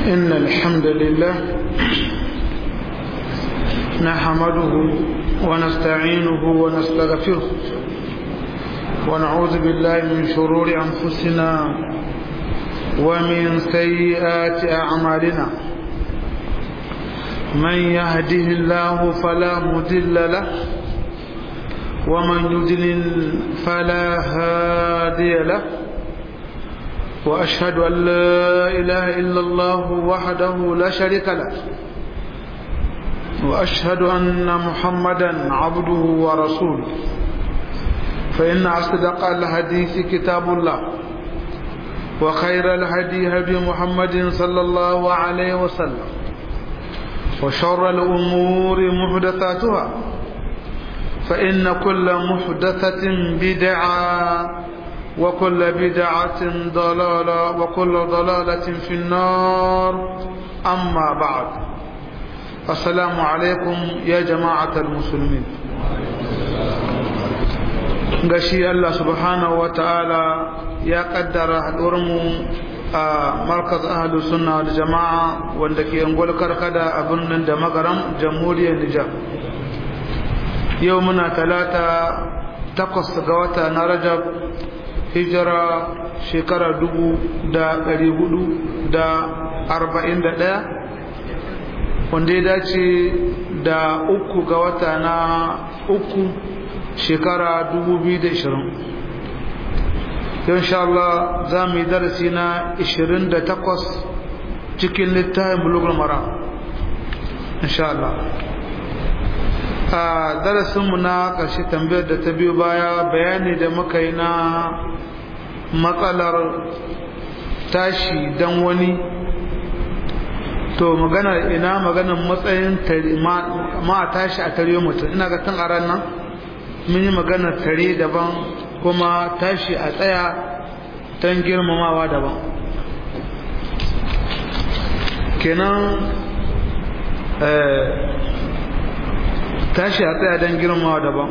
إن الحمد لله نحمده ونستعينه ونستغفره ونعوذ بالله من شرور أنفسنا ومن سيئات أعمالنا من يهده الله فلا مضل له ومن يضلل فلا هادي له وأشهد أن لا إله إلا الله وحده لا شريك له وأشهد أن محمدا عبده ورسوله فإن أصدق الحديث كتاب الله وخير الهدي هدي محمد صلى الله عليه وسلم وشر الأمور محدثاتها فإن كل محدثة بدعة وكل بدعة ضلالة وكل ضلالة في النار أما بعد السلام عليكم يا جماعة المسلمين gashi Allah subhanahu wa ta'ala ya kaddara haɗuwarmu a markaz ahalu sunna da jama'a wanda ke yangwal karkada a birnin da magaram jamhuriyar Nijar yau muna talata takwas ga wata na rajab hijira shekara dubu da ɗari hudu da arba'in da ɗaya wanda ya dace da uku ga wata na uku shekara dubu biyu da ishirin yau insha Allah za mu yi darasi na ishirin da takwas cikin littafin bulugul mara insha Allah a darasinmu na ƙarshe tambayar da ta biyo baya bayani da muka yi na matsalar tashi don wani to magana ina maganar matsayin ma a tashi a tare mutum ina ga tun a nan mun yi maganar tare daban kuma tashi a tsaya don girmamawa daban kenan tashi a tsaya don girmamawa daban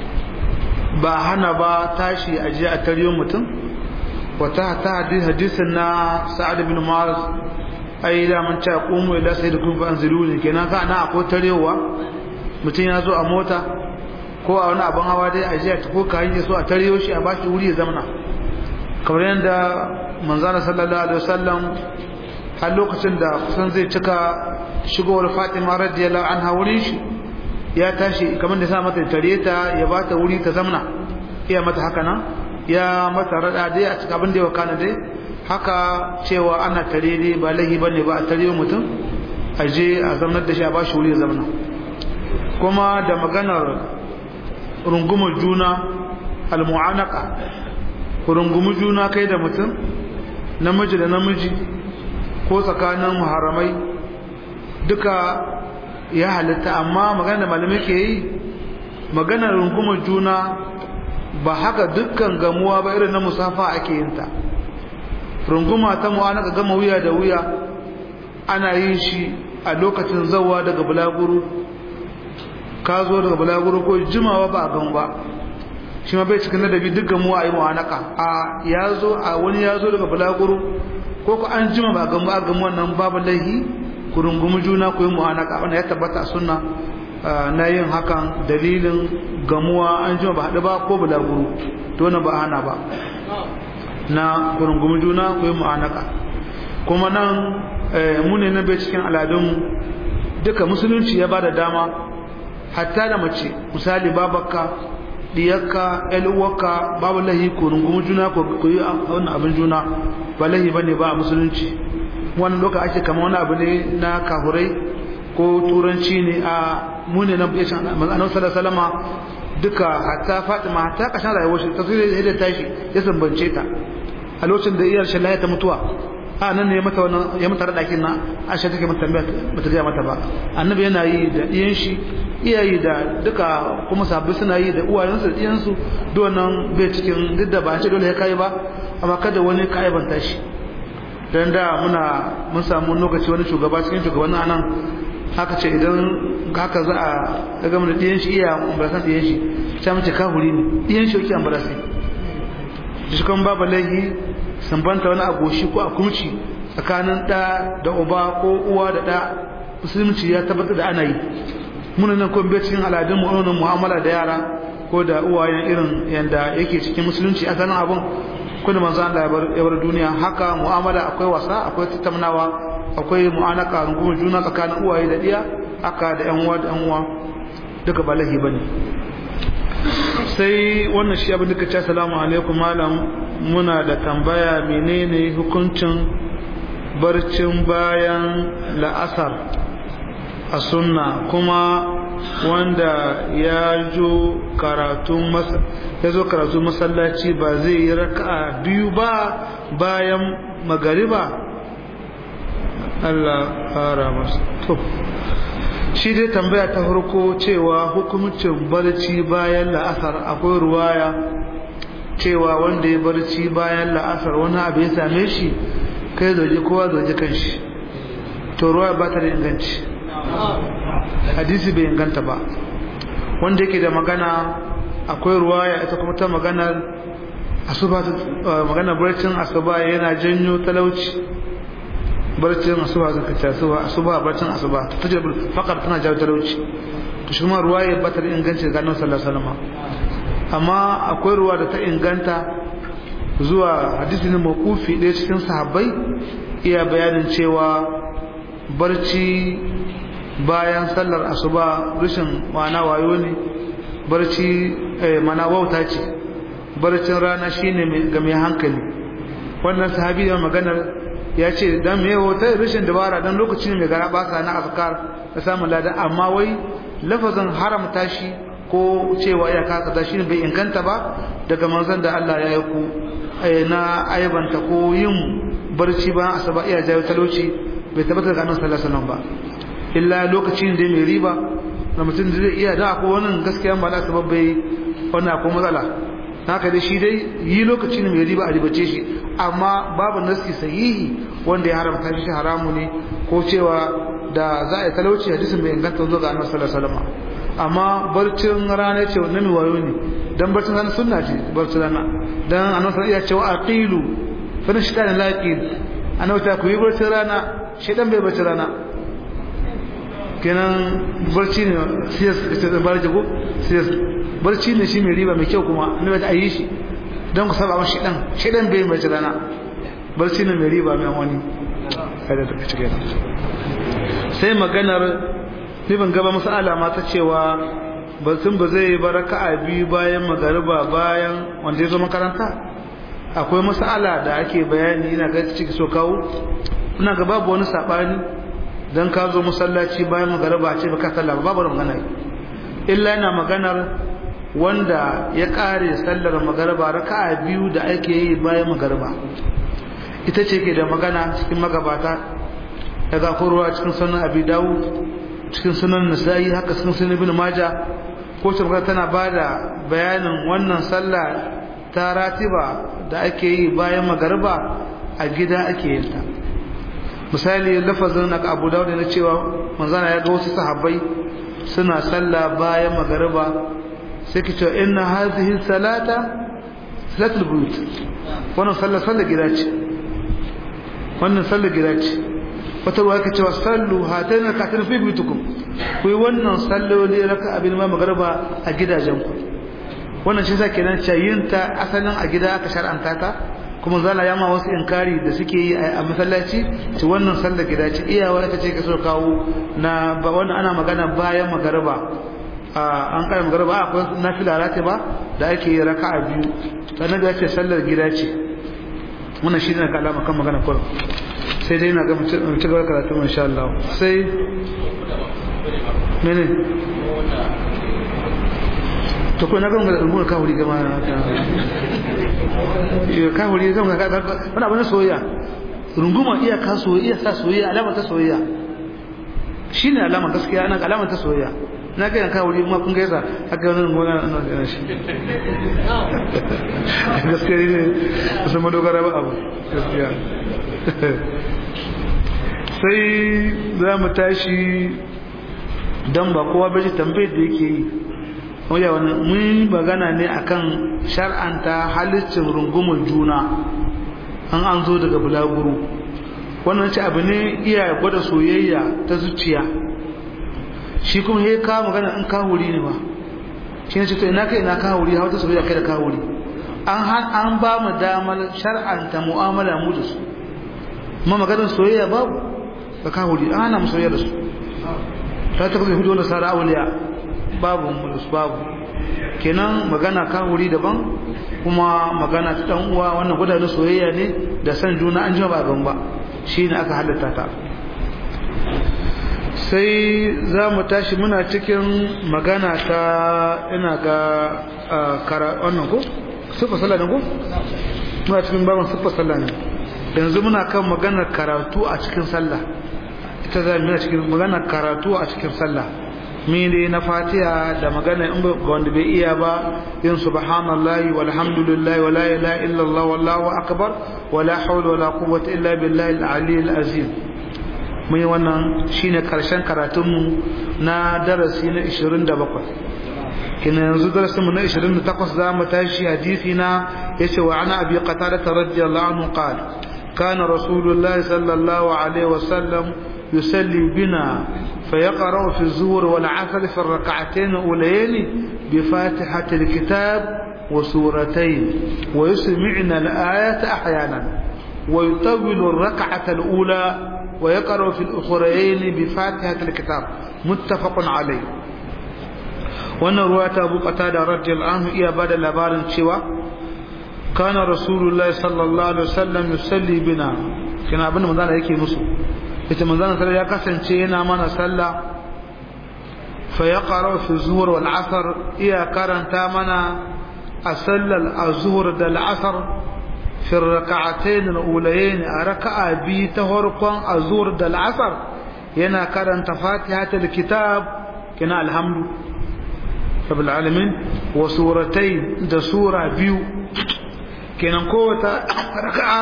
ba hana ba tashi a je a tare mutum wata ta hadisin na sa'ad bin Malik ai da mun ta qumu ila sayyidikum fa anziluni kenan ka na akwai tarewa mutum ya zo a mota ko a wani abin hawa dai a jiya ko ka hanye so a tarewo shi a bashi wuri ya zamana kamar yadda manzana sallallahu alaihi wasallam har lokacin da kusan zai cika shigowar Fatima radiyallahu anha wurin shi ya tashi kamar da sa mata tare ta ya bata wuri ta zamana iya mata haka nan ya mata rada dai a cikin abin da ya wakana dai haka cewa ana tare ne ba lahi bane ba a tare mutum a je a zamanar da shi a ba shi wuri ya zamana kuma da maganar rungumar juna almu'anaka ku rungumi juna kai da mutum namiji da namiji ko tsakanin muharamai duka ya halitta amma magana da malamai ke yi maganar rungumar juna ba haka dukkan gamuwa ba irin na musafa ake yin ta runguma ta mu'anaka gama wuya da wuya ana yin shi a lokacin zawa daga bulaguru ka zo daga bulaguru ko jimawa ba a gan ba shi ma bai cikin ladabi duk gamuwa a yi mu'anaka a ya zo a wani ya zo daga bulaguru ko ku an jima ba a gan ba a gan wannan babu laihi ku rungumi juna ku yi mu'anaka wanda ya tabbata a sunna na yin hakan dalilin gamuwa an jima ba haɗu ba ko bulaguru to na ba hana ba na kurungumi juna ku yi mu'anaka kuma nan mu ne na bai cikin aladunmu duka musulunci ya ba da dama hatta da mace misali babakka diyakka uwarka babu lahi kurungumi juna ku yi wani abin juna ba lahi ba ne ba a musulunci wani loka ake kama wani abu ne na kahurai ko turanci ne a mune na bukacin annabi sallallahu duka hatta fatima hatta kashin rayuwar shi ta sai da tashi ya sambance ta a lokacin da iyar shallaha ta mutuwa a nan ne mata wannan ya mata radakin na Aisha take mata tambaya bata ga mata ba annabi yana yi da iyan shi iyayi da duka kuma sabbi suna yi da uwayensu da iyansu duk wannan bai cikin duk da ba a ce dole ya kai ba amma kada wani ka aibanta shi dan da muna mun samu lokaci wani shugaba cikin shugabannin anan haka ce idan haka za a daga mana ɗiyan shi iya ambarasan ɗiyan shi ta mace kahuri ne ɗiyan shi yake ambarasi shi kan babu laihi sambanta wani agoshi ko a kumci tsakanin ɗa da uba ko uwa da ɗa musulunci ya tabbatar da ana yi muna nan kuma cikin al'adun mu mu'amala da yara ko da uwayen irin yanda yake cikin musulunci a sanin abun kuma manzo Allah ya bar duniya haka mu'amala akwai wasa akwai tattaunawa akwai mu'anaka rungumar juna tsakanin uwaye da diya haka da yan uwa da yan uwa duka ba lahi bane sai wannan shi abin da kace assalamu alaikum malam muna da tambaya menene hukuncin barcin bayan la'asar a sunna kuma wanda ya jo karatun ya zo karatu masallaci ba zai yi raka'a biyu ba bayan magariba Allah fara masa to shi dai tambaya ta farko cewa hukumcin barci bayan la'asar akwai ruwaya cewa wanda ya barci bayan la'asar wani abu ya same shi kai zoje kowa zoje kanshi to ruwa ba ta da inganci hadisi bai inganta ba wanda yake da magana akwai ruwaya ita kuma ta maganar asuba maganar barcin asuba yana janyo talauci barcin asuba zaka ce asuba asuba barcin asuba ta ce fakar tana jawo talauci to shi kuma ruwaya ba ta da inganci ga annabi sallallahu alaihi wasallam amma akwai ruwa da ta inganta zuwa hadisi ne mawqufi ɗaya cikin sahabbai iya bayanin cewa barci bayan sallar asuba rashin mana wayo ne barci mana wauta ce barcin rana shine ga mai hankali wannan sahabi da maganar ya ce dan me wauta rashin dabara dan lokacin mai gara basa na afkar da samun lada amma wai lafazin haramta shi ko cewa ya kasa da shi bai inganta ba daga manzon da Allah ya yi ku na aibanta ko yin barci bayan asuba iya jawo talauci bai tabbatar da annabi sallallahu alaihi wasallam ba illa lokacin da mai riba na mutum da zai iya da akwai wannan gaskiya ba da sabab bai wannan akwai matsala haka dai shi dai yi lokacin mai riba a ribace shi amma babu nasi sahihi wanda ya haramta shi haramu ne ko cewa da za a yi talauci hadisin bai inganta zo ga annabi sallallahu alaihi wasallam amma barcin rana ce wannan mai wayo ne dan barcin rana sunna ce barcin rana dan annabi sallallahu alaihi wasallam ya ce wa aqilu fa nashkan la aqil annabi ta ku yi barcin rana shedan bai barcin rana kenan barci ne siyas da barci ko siyas barci ne shi mai riba mai kyau kuma annabi ta yi shi don ku saba mashi dan shi dan bai mai rana barci ne mai riba mai wani kada ta cike sai maganar ibn gaba masala ma ta cewa sun ba zai baraka a biyu bayan magariba bayan wanda ya zo makaranta akwai masala da ake bayani ina ga ciki so kawo ina ga babu wani sabani dan ka zo masallaci bayan magariba a ce baka sallah babu magana illa yana maganar wanda ya kare sallar magariba raka'a biyu da ake yi bayan magariba ita ce ke da magana cikin magabata daga kurwa cikin sunan abi dawud cikin sunan nasa'i haka cikin sunan ibn majah ko shirka tana bada bayanin wannan sallah ta ratiba da ake yi bayan magariba a gida ake yin ta misali lafazin na abu dawud na cewa manzana ya ga wasu sahabbai suna sallah bayan magariba sai ki ce inna hadhihi salata salatul buyut wannan sallah sallah gida ce wannan sallah gida ce wata ruwa yake cewa sallu hataina katin fi buyutukum ku yi wannan salloli raka abin ma magariba a gidajenku wannan shi sa kenan yin ta asalin a gida aka shar'anta ta kuma zala yama wasu inkari da suke yi a masallaci ci wannan sallar gida ce iyawa ita ce kaso kawo na ba wannan ana magana bayan magariba an kare magariba akwai nafila ba da ake yi raka'a biyu sannan da ce sallar gida ce wannan shi ne kalama kan magana kullum sai dai na ga mu ci gaba karatu insha Allah sai mene to ko na ga mun mun ka huri gama ka huri zan ga wani abu na soyayya runguma iya ka soyayya sa soyayya alama ta soyayya shine alama gaskiya ana alama ta soyayya na ga ka huri ma kun gaisa haka wannan runguma na na shi gaskiya ne su ma dogara ba abu gaskiya sai za mu tashi dan ba kowa bai tambayar da yake yi wanda wani mun magana ne akan shar'anta halittin rungumar juna an an zo daga bulaguro wannan ce abu ne iya gwada soyayya ta zuciya shi kuma ya kawo magana in kawuri ne ba shi ne ce to ina kai ina kawuri hawa ta soyayya kai da kawuri an an ba mu damar shar'anta mu'amala mu da su ma maganar soyayya babu da kawuri an hana mu soyayya da su ta ta kuma hudu da sara auliya babu mu da su babu kenan magana kawuri daban kuma magana ta dan uwa wannan gudanar soyayya ne da san juna an jima ba gan ba shine aka halatta ta sai za mu tashi muna cikin magana ta ina ga kara wannan ko sufa sallah ne ko muna cikin baban sufa sallah ne yanzu muna kan maganar karatu a cikin sallah ita za mu cikin maganar karatu a cikin sallah mene na fatiha da magana in ga wanda bai iya ba yin subhanallahi walhamdulillahi wala ilaha illallah wallahu akbar wala hawla wala quwwata illa billahi al-ali al-azim mun yi wannan shine karshen karatun mu na darasi na 27 kina yanzu darasin mu na 28 za mu tashi hadisi na yace wa ana abi qatada radiyallahu anhu qala kana rasulullahi sallallahu alaihi wasallam يسلي بنا فيقرأ في الزور والعسل في الركعتين الأوليين بفاتحة الكتاب وسورتين ويسمعنا الآية أحيانا ويطول الركعة الأولى ويقرأ في الأخرين بفاتحة الكتاب متفق عليه وأن رواية أبو قتادة رضي الله عنه إيا بعد الأبار شوى كان رسول الله صلى الله عليه وسلم يسلي بنا كان أبن مدانا يكي مسلم ita manzon sallallahu ya kasance yana mana sallah fa yaqra fi zuhur wal asr iya karanta mana a sallar azhur da al asr fi rak'atayn al ulayayn a raka'a bi ta farkon azhur da al asr yana karanta fatihatul kitab kina alhamdu rabbil alamin wa suratayn da sura biyu kenan kowace raka'a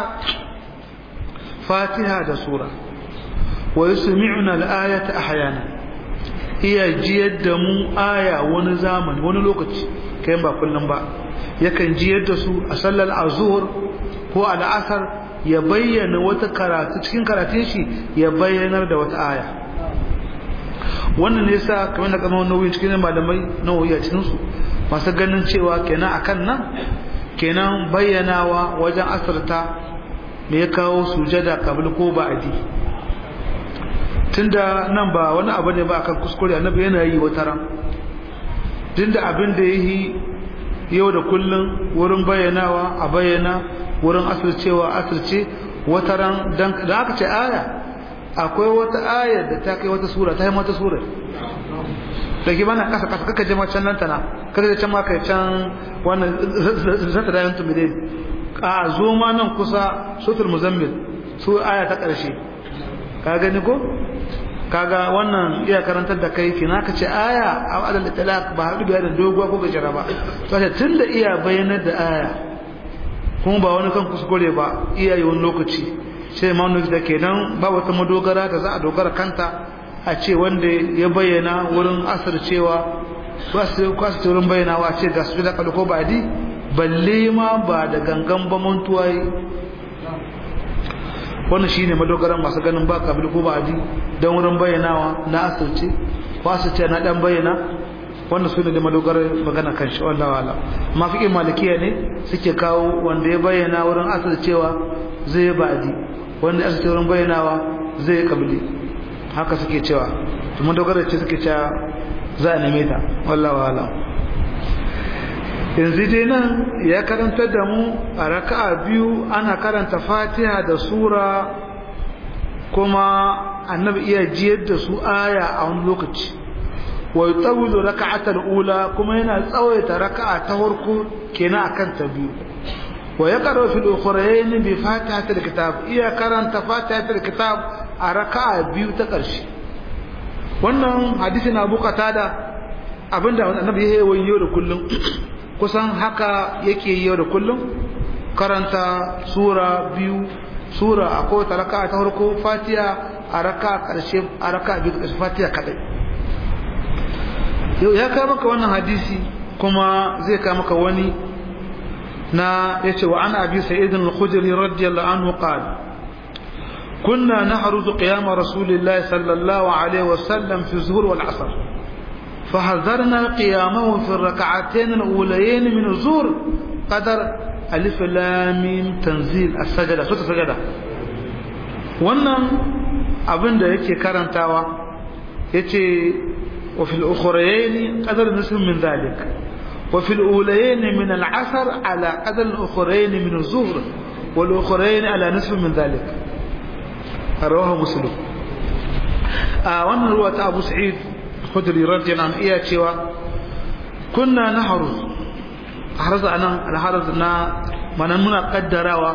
fatiha da sura ويسمعنا الآية أحيانا iya jiyar da mu aya wani zamani wani lokaci kai ba kullum ba yakan jiyar da su a sallar azhur ko al'asar ya bayyana wata karatu cikin karatun shi ya bayyanar da wata aya wannan ne yasa kamar da kamar nauyi cikin malamai nauyi a cikin su masu ganin cewa kenan akan nan kenan bayyanawa wajen asarta me ya kawo sujada kabil ko ba'adi tunda nan ba wani abu ne ba akan kuskure annabi yana yi wata ran tunda abin da yi yau da kullun wurin bayyanawa a bayyana wurin asircewa asirce wata ran dan da aka ce aya akwai wata aya da ta kai wata sura ta yi mata sura da ke bana kasa kasa kaka jama can nan tana kada da can ma kai can wannan zata da yantu midai a zo ma nan kusa sutul muzammil su aya ta karshe ka gani ko kaga wannan iya karantar da kai kina ka ce aya a adal talaq ba haɗu da doguwa ko gajera ba to ce tunda iya bayanar da aya kuma ba wani kan kuskure ba iya yi wani lokaci sai ma da kenan ba wata madogara da za a dogara kanta a ce wanda ya bayyana wurin asar cewa ba su kwasu wurin bayyanawa a ce ga su da ko ba di balle ma ba da gangan ba mantuwa wannan shine madogaran masu ganin ba kabil ko ba adi dan wurin bayyanawa na asirce ko asirce na dan bayyana wannan su ne da madogarar magana kan shi wallahi wala amma fiqh malikiya ne suke kawo wanda ya bayyana wurin asircewa zai ba adi wanda asirce wurin bayyanawa zai kabili haka suke cewa to madogarar ce suke cewa za a neme ta wallahi wala yanzu dai nan ya karanta da mu a raka'a biyu ana karanta fatiha da sura kuma annabi iya jiyar da su aya a wani lokaci wa yutawilu raka'atal ula kuma yana tsawaita raka'a ta farko kenan akan ta biyu wa yaqra fil ukhrayn bi fatihatil kitab iya karanta fatihatil kitab a raka'a biyu ta ƙarshe wannan hadisin Abu Qatada abinda annabi ya yi yau da kullum kusan haka yake yau da kullum karanta sura biyu sura a kowace raka ta farko fatiha a raka karshe a raka biyu karshe fatiha kadai yau ya kama maka wannan hadisi kuma zai kama maka wani na yace wa ana abi sa'id al-khudri radiyallahu anhu qala كنا نحرز قيام رسول الله صلى الله عليه وسلم في الظهر والعصر فحذرنا قيامه في الركعتين الأوليين من الظهر قدر ألف لام تنزيل السجدة سورة السجدة wannan abin da yake karantawa yace wa fil ukhrayn qadar nisf min dhalik wa fil ulayn min al asr ala qadar al ukhrayn min al zuhr wal ukhrayn ala nisf min dhalik rawahu muslim a wannan ruwa ta Abu Sa'id Khudri radiyallahu anhu iya cewa kunna nahru harza anan al harz na manan muna kaddarawa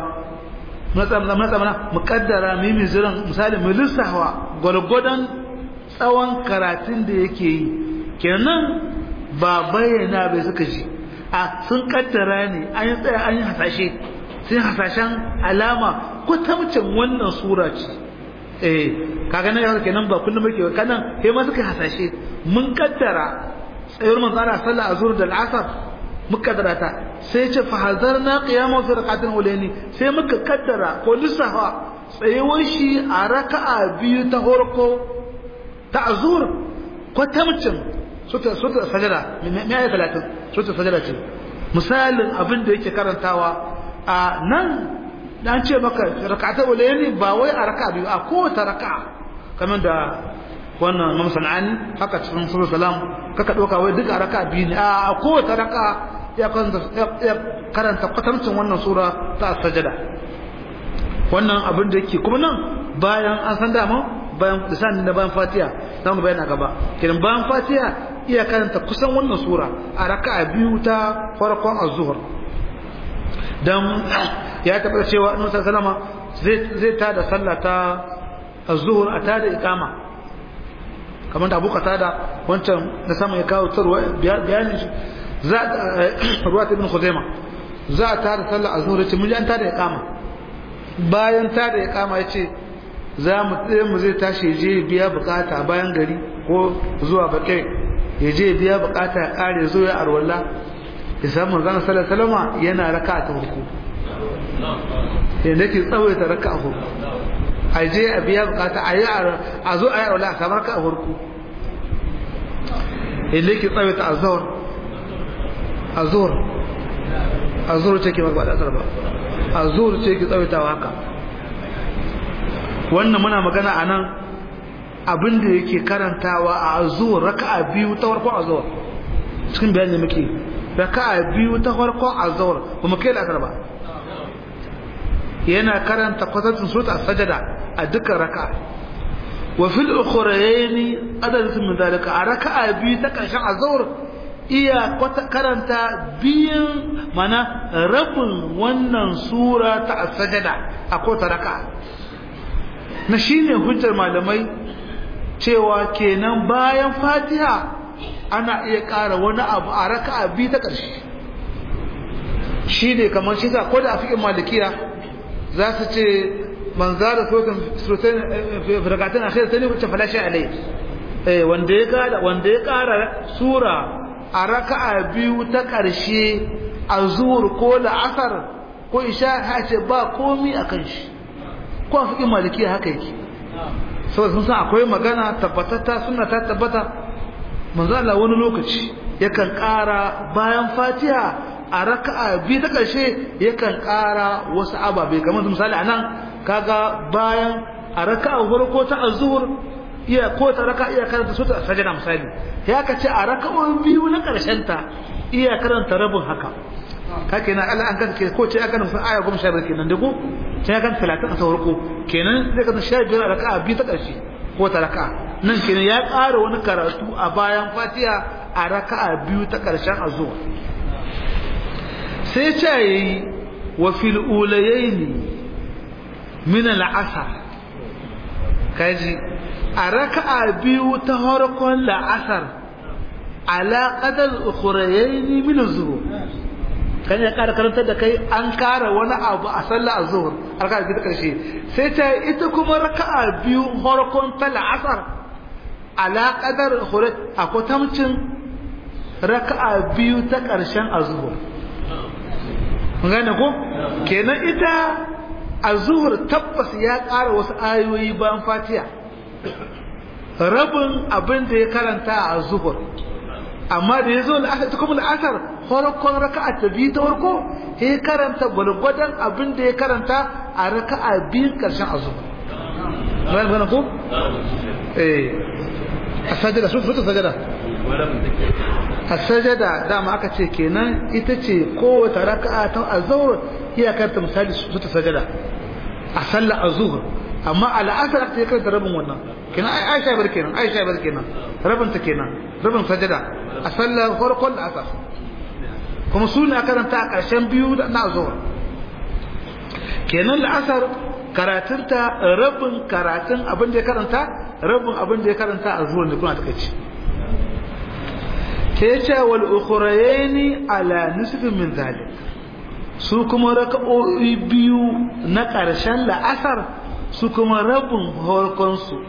mana mu kaddara mimi ziran misali mu lissawa gwargwadon tsawon karatun da yake yi kenan ba bayyana bai suka ji a sun kaddara ne an yi tsaya an yi hasashe sun hasashen alama ko tamcin wannan sura ce eh kaga nan yawon kenan ba kullum muke kanan sai ma suka hasashe mun kaddara tsayuwar manzo Allah sallallahu alaihi wasallam da al'asar mukaddara ta sai ce fa hazarna qiyamu fi rak'atin ulaini sai muka kaddara ko lissafa tsayuwar shi a raka'a biyu ta horko ta azur ko tamcin suta suta sajada me ayi 30 suta sajada ce misalin abin da yake karantawa a nan dan ce maka rak'atin ulaini ba wai a raka'a biyu a kowace raka'a kamar da wannan Imam Sanani haka cikin Sura Salam kaka doka wai duka raka'a biyu ne a kowace raka'a ya karanta kwatancin wannan sura ta sajada wannan abin da yake kuma nan bayan an san dama bayan lisanin da bayan fatiha za mu bayana gaba kiran bayan fatiha iya karanta kusan wannan sura a raka'a biyu ta farkon az-zuhr dan ya tabbata cewa annabi sallallahu alaihi zai tada sallah ta az-zuhr a tada iqama kamar da Abu Qatada wancan da sama ya kawo tarwa bayanin shi za ruwa ta ibn Khuzaima za a tada sallar azhur yace mun ji an tada iqama bayan tada iqama yace za mu tsaye mu zai tashi je biya bukata bayan gari ko zuwa bakai ya je biya bukata ya kare zo ya arwalla ya samu manzon sallallahu alaihi wasallam yana raka'a ta farko ya nake tsawaita raka'a farko a je a biya bukata a yi a zo a yi arwalla a samu raka'a farko ya nake tsawaita azhar azur azur ce ke ba da asar ba azur ce ke tsawaitawa haka wannan muna magana a nan abinda yake karantawa a azur raka'a biyu ta farkon azur cikin bayan da muke raka'a biyu ta farkon azur ba mu kai la'asar ba yana karanta kwatancin sota a sajada a dukkan raka'a wa fil ukhrayni adadin min dalika a raka'a biyu ta karshen azur iya karanta biyan mana rabin wannan sura ta sajada a kota raka na shine hujjar malamai cewa kenan bayan fatiha ana iya ƙara wani abu a raka biyu ta ƙarshe shi ne kamar shi sa ko da a fikin malikiya za su ce man zara sotan firgatun a kai sani wacce falashe alai wanda ya ƙara sura a raka'a biyu ta ƙarshe a zuwur ko la'asar ko isha ha ce ba komi a kan shi ko a fiƙin malikiya haka yake saboda sun san akwai magana tabbatatta suna ta tabbata manzo Allah wani lokaci yakan ƙara bayan fatiha a raka'a biyu ta ƙarshe yakan ƙara wasu ababe kamar misali anan kaga bayan a raka'a farko ta azhur iya ko ta raka iya karanta su ta sajada misali ya ka ce a raka'o'in biyu na karshen ta iya karanta rabin haka kake na Allah an kanka ko ce aka nufi aya goma sha biyar kenan dago sai ya kan talatin a saurako kenan zai kan sha biyar a raka'a biyu ta karshe ko ta raka'a nan kenan ya ƙara wani karatu a bayan fatiha a raka'a biyu ta karshen azuwa sai ce yayi wa fil ulayaini min al-asr kaji a raka'a biyu ta harkon la'asar ala qadar ukhrayaini min az-zuhur kan ya kara karantar da kai an kara wani abu a sallar az-zuhur raka'a biyu ta karshe sai ta ita kuma raka'a biyu harkon ta la'asar ala qadar ukhray akwai tamcin raka'a biyu ta karshen az-zuhur gane ko kenan ita a zuhur tabbas ya ƙara wasu ayoyi bayan fatiha rabin abin da ya karanta a zuhur amma da ya zo la'asar ta kuma la'asar farkon raka'a ta biyu ta farko ya karanta gwargwadon abin da ya karanta a raka'a biyun karshen a zuhur bayan gana ko? eh a sajada su ta sajada a sajada dama aka ce kenan ita ce kowace raka'a ta azhur iya karanta misali su ta sajada a sallar azhur amma al'asar aka karanta rabin wannan kenan aisha bar kenan aisha bar kenan rabin ta kenan rabin sajada a sallar farkon da asar kuma su ne a karanta a ƙarshen biyu na azhur kenan la'asar karatunta rabin karatun abin da ya karanta rabin abin da ya karanta a zuwan da kuna ta kaci ta ce wal ukhrayni ala nisfin min zalik su kuma raka'o'i biyu na ƙarshen la'asar su kuma rabin harkon su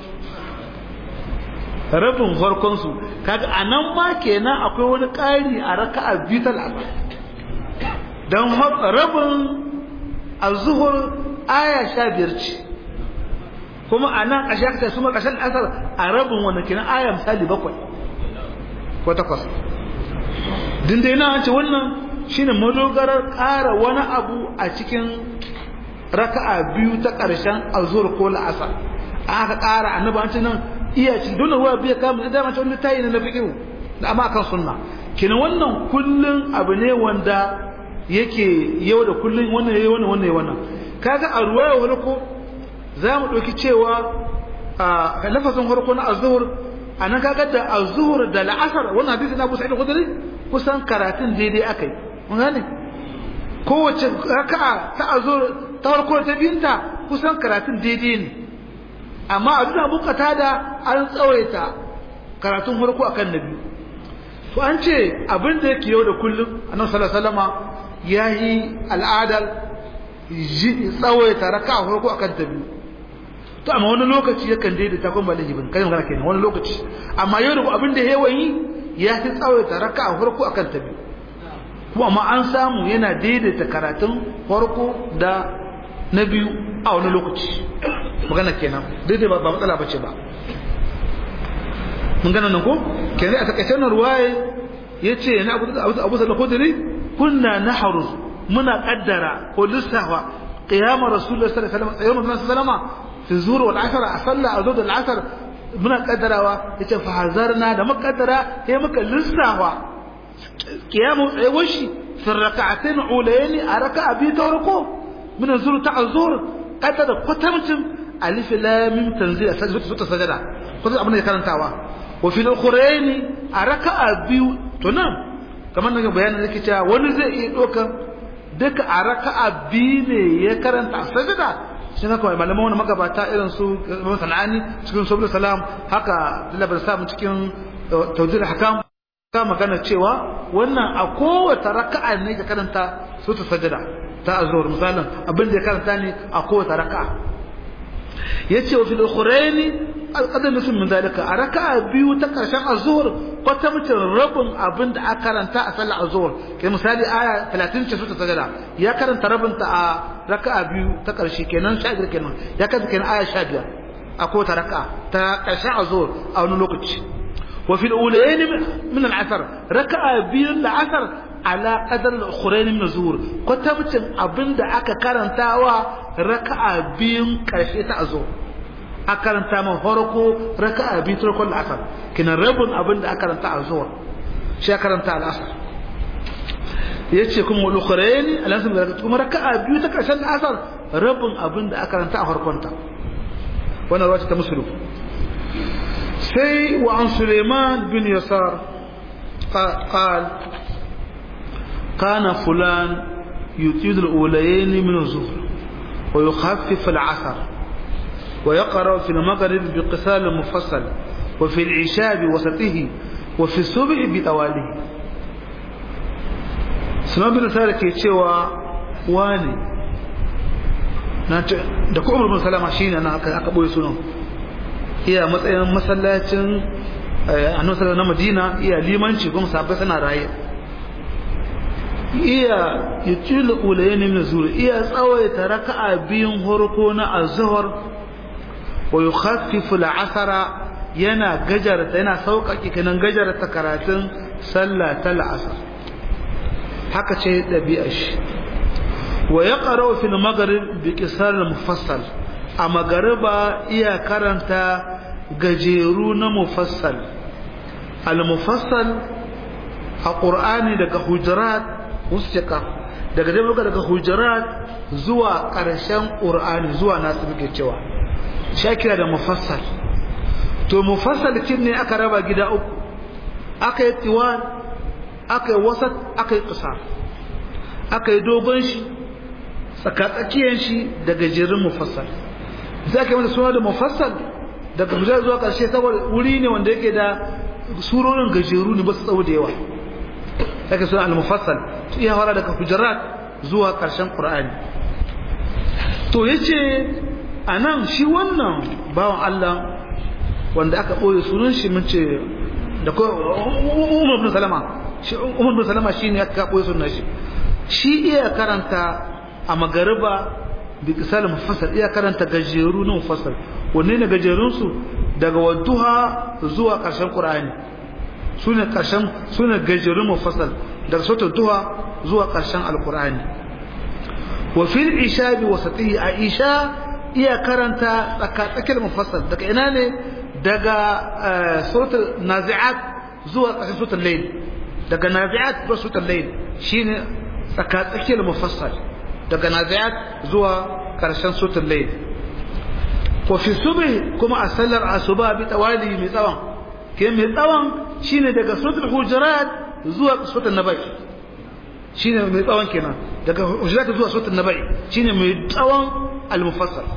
rabin harkon su kaga anan ma kenan akwai wani ƙari a raka'a biyu ta la'asar dan rabin az-zuhr aya sha biyar ce kuma a nan ƙashe aka su ƙashen asar a rabin wanda kenan aya misali bakwai ko takwas din dai na ce wannan shine madogarar ƙara wani abu a cikin raka'a biyu ta ƙarshen azur ko la'asar aka ƙara annabi an ce nan iya ci dole ruwa biya kama da mace wani tayi na fikihu da amma akan sunna kenan wannan kullun abu ne wanda yake yau da kullun wannan yayi wannan wannan yayi wannan kaga a ruwaya farko za mu ɗauki cewa a lafazin farko na azuhur a nan kaga da azuhur da la'asar wannan hadisi na kusa khudri kusan karatun daidai akai mun gane kowace raka'a ta azuhur ta farko ta binta kusan karatun daidai ne amma a duna bukata da an tsawaita karatun farko akan nabi to an ce abin da yake yau da kullum annabi sallallahu alaihi wasallama yayi al'adar tsawaita raka a farko akan ta biyu to amma wani lokaci yakan daidaita kuma ba laifi bane kai magana kenan wani lokaci amma yau da abin da yawan yi ya fi tsawaita raka a farko akan ta biyu kuma amma an samu yana daidaita karatun farko da na biyu a wani lokaci magana kenan daidai ba matsala ba ce ba mun gana nan ko kenan a takaice nan ruwaye yace na abu abu sallallahu alaihi kunna nahrus muna kaddara ko lissafa qiyam rasulullahi sallallahu alaihi wasallam yawm sallama fi zuhur wal asr a salla a zuhur al asr muna kaddarawa yace fa hazarna da mukaddara sai muka lissafa qiyam tsayawar shi fi rak'atayn ulayn a raka'a bi ta farko min zuhur ta zuhur kaddara kwatamcin alif lam mim tanzil sajda sajda ko abin da karantawa wa fi al-ukhrayn a raka'a biyu to nan kamar nan bayanin yake cewa wani zai iya dokan duka a raka'a biyu ne ya karanta sajada shi haka mai malaman wani magabata irin su sana'ani cikin sabbin salam haka labar samun cikin tawjir hakam ta magana cewa wannan a kowace raka'a ne ka karanta su ta sajada ta azhar misalin abin da ya karanta ne a kowace raka'a yace wa fil ukhrayn alqadam min min dalika a raka'a biyu ta karshen azhar kwata mutum rabin abin da aka karanta a sallar azhar kai misali aya 30 ce su ta sajada ya karanta rabin ta a raka'a biyu ta karshe kenan 15 kenan ya karanta kenan aya 15 a kowace raka'a ta karshen azhar a wani lokaci wa fil ulayn min al-asr raka'a biyu al-asr ala qadar al-ukhrayn min az-zuhur kwata mutum abin da aka karantawa raka'a biyun karshe ta azhar a karanta man farko raka'a biyu turkon asar kina rabin abin da aka karanta a zuwa shi ya karanta al'asar ya ce kuma wani ukhrayni al'asar da kuma raka'a biyu ta karshen asar rabin abin da aka karanta a farkonta wannan ruwa ta musulun sai wa an suleiman bin yasar قال كان فلان يطيل الأوليين من الظهر ويخفف العصر ويقرأ في المغرب بقصال مفصل وفي العشاء بوسطه وفي الصبح بطواله سنة بن سالة ke cewa wani da ku umar bin salama shi ne aka ɓoye sunan iya matsayin masallacin annabi na madina iya limanci kuma sabai suna raye iya yutilu ulayn min zuhr iya tsawaita raka'a biyun horko na azhar wa yukhaffifu al-asra yana gajarta yana sauƙaƙe kanan gajarta karatun sallah ta la'asar haka ce ɗabi'ar shi wa ya ƙarau fil magarib bi qisar mufassal a magariba iya karanta gajeru na mufassal al mufassal a qur'ani daga hujurat ustika daga dai daga hujurat zuwa ƙarshen qur'ani zuwa nasu muke cewa shakira da mufassal to mufassal kin ne aka raba gida uku aka yi tiwan aka yi wasat aka yi ƙasa aka yi dogon shi tsakatsakiyar shi da gajerun mufassal za ka yi mata suna da mufassal daga hujjar zuwa ƙarshe saboda wuri ne wanda yake da surorin gajeru ne ba su tsawo da yawa ake suna al-mufassal su iya fara daga hujjarat zuwa ƙarshen ƙur'ani to ya ce a nan shi wannan bawan allah wanda aka ɓoye sunan shi mun ce da ko Umar bin Salama shi Umar bin Salama shine aka ɓoye sunan shi shi iya karanta a magariba bi kisal mufassal iya karanta gajeru na mufassal wanne ne gajerun su daga wadduha zuwa ƙarshen Qur'ani sune ƙarshen sune gajerun mufassal daga suratul duha zuwa ƙarshen alqur'ani wa fil isha bi wasatihi a isha iya karanta tsakatsakiyar mufassal daga ina ne daga suratul nazi'at zuwa ƙarshen suratul layl daga nazi'at zuwa suratul layl shine tsakatsakiyar mufassal daga nazi'at zuwa ƙarshen suratul layl ko fi subh kuma a sallar asuba bi tawali mai tsawon ke mai tsawon shine daga suratul hujurat zuwa suratul nabai shine mai tsawon kenan daga hujurat zuwa suratul nabai shine mai tsawon al-mufassal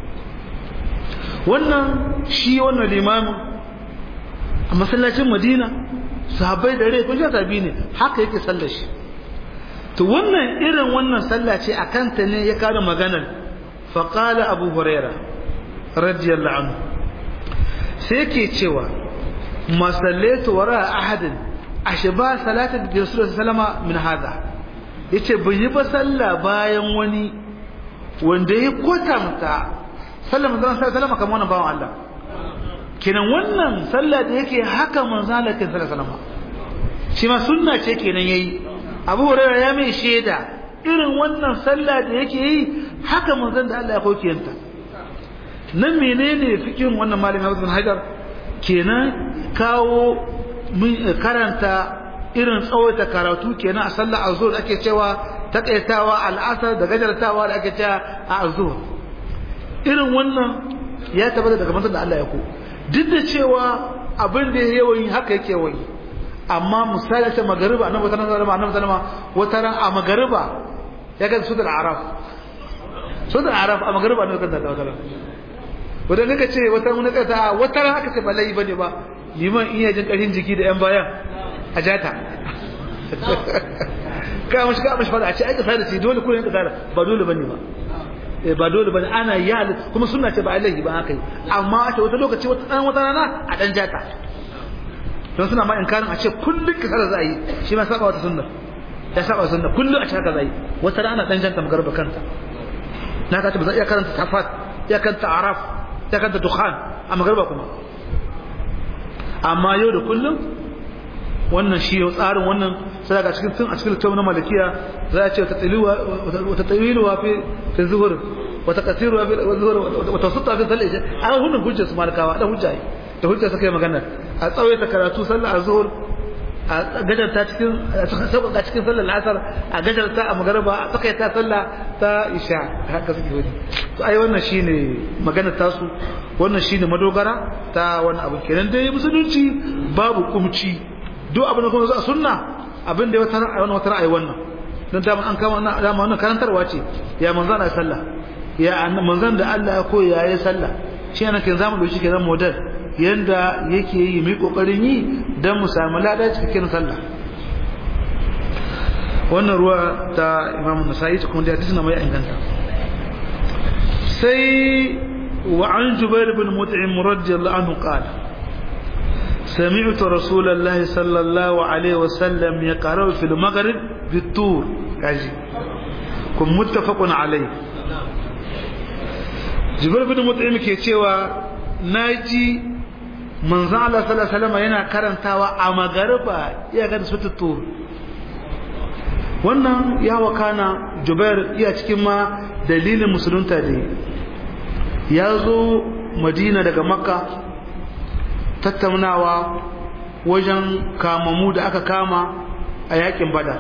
wannan shi wannan limamin a masallacin madina sahabbai da rai kun sha sabi ne haka yake sallar shi to wannan irin wannan sallah ce a kanta ne ya kada maganar faƙala abu huraira radiyallahu anhu sai ke cewa masallatu wara ahadin ashe ba salatin da rasulullah sallama min hada yace bai yi ba sallah bayan wani wanda ya kwatanta sallar manzon sallallahu kamar wannan bawan Allah kenan wannan sallah da yake haka manzon Allah ke sallallahu alaihi shi ma sunna ce kenan yayi Abu Hurairah ya mai sheda irin wannan sallah da yake yi haka manzon da Allah ya kokiyanta nan menene fikin wannan malami Abu Hajar kenan kawo mun karanta irin tsawaita karatu kenan a sallar azhur ake cewa takaitawa al'asar da gajartawa da ake cewa a azhur irin wannan ya tabbata daga manzon da Allah ya ko duk da cewa abin da ya yawan haka yake wani amma misali ta magariba annabi sallallahu alaihi wasallam annabi sallama wata ran a magariba ya ga su da araf su da araf a magariba annabi kan da wata ran wanda nika ce wata mun ka ta wata ran aka ce ba lai bane ba liman iya jin karin jiki da yan bayan a jata ka mushi ka mushi fada a ce ai ka sada shi dole ko yanka sada ba dole bane ba ba dole bane ana yi kuma sunna ce ba alaihi ba haka amma a ce wata lokaci wata dan wata rana a dan jata don suna ma inkarin a ce kullun ka sada za a yi shi ma saba wata sunna ya saba sunna kullun a ce haka za a yi wata rana dan janta magarba kanta na ka ce ba za iya karanta tafat ya karanta araf ya karanta dukhan a magarba kuma amma yau da kullum wannan shi tsarin wannan sai ga cikin tun a cikin littafin malikiya za a ce wata tsawiluwa wata tsawiluwa fi fi zuhur wata kasiruwa fi zuhur wata sutta fi sallah isha a wannan hujjar su malikawa da hujja da hujja suka yi magana a tsawaita karatu sallah azhur a gajarta cikin sauƙaƙa cikin sallar asar a gajarta a magaraba a tsakaita sallah ta isha haka suke wani to ai wannan shine maganar tasu wannan shine madogara ta wannan abu kenan dai musulunci babu kumci duk abin da kuma za a sunna abin da ya wata ra'ayi wannan wata ra'ayi wannan don dama an kama dama wannan karantarwa ce ya manzan a sallah ya manzan da Allah ya koyi ya yi sallah shi yana kin zamu dauki kenan model yanda yake yi mai kokarin yi dan mu samu lada cikakken sallah wannan ruwa ta Imam Nasa'i kuma da hadisi na mai inganta sai wa an Jubair bin Mut'im radiyallahu anhu qala سمعت رسول الله صلى الله عليه وسلم يقرأ في المغرب bitur kaji kun muttafaqun alai jibril bin mut'im ke cewa naji manzon Allah sallallahu alaihi wasallam yana karantawa a magariba iya ga suratul tur wannan ya wakana jubair iya cikin ma dalilin musulunta ne ya zo madina daga makka tattaunawa wajen kamamu da aka kama a yakin bada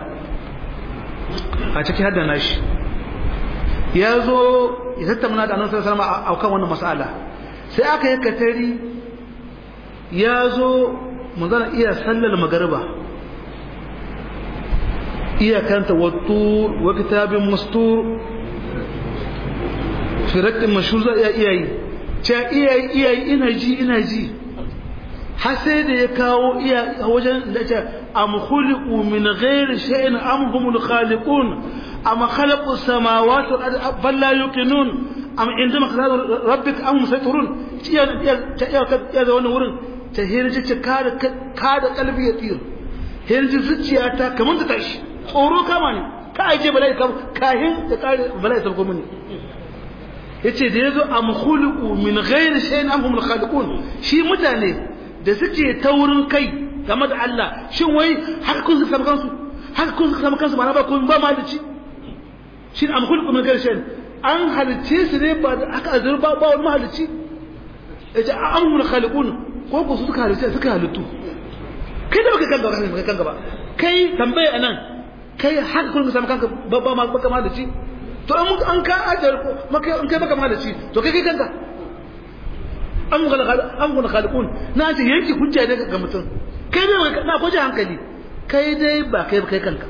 a ciki hadda nashi ya zo ya tattauna da annabi sallallahu alaihi wasallam a kan wannan mas'ala sai aka yi katari ya zo manzana iya sallar magariba iya kanta wattur wa kitabin mastur firatin mashhur za iya iya yi ce iya yi iya yi ina ji ina ji har sai da ya kawo iya wajen da ce am khuliqu min ghairi shay'in am humul khaliqun am khalaqu samawati wal ardi bal la yuqinun am indama qadar rabbik am musaytirun iya iya iya da wannan wurin ta hirji ta kada kada kalbi ya tsira hirji zuciya ta kamar ta tashi tsoro kama ne ka aje bala'i kam kahin da kare bala'i sabko mini yace da yazo am khuliqu min ghairi shay'in am humul khaliqun shi mutane da suke taurin kai game da Allah shin wai haka kun suka kansu haka kun suka kansu ba na ba kun ba malici shi am khuliqu min ghairi shay'in an halice su ne ba haka azur ba ba wani mahalici yace am humul khaliqun ko ku suka halice suka halittu kai da baka kan gaba kai kan gaba kai tambaya anan kai haka kun samu kanka babba ma baka malaci to an an ka ajar ko maka an kai baka malaci to kai kai kanka an gula an gula khaliqun na ce yanki hujja ne ga mutum kai dai na kwaje hankali kai dai ba kai kai kanka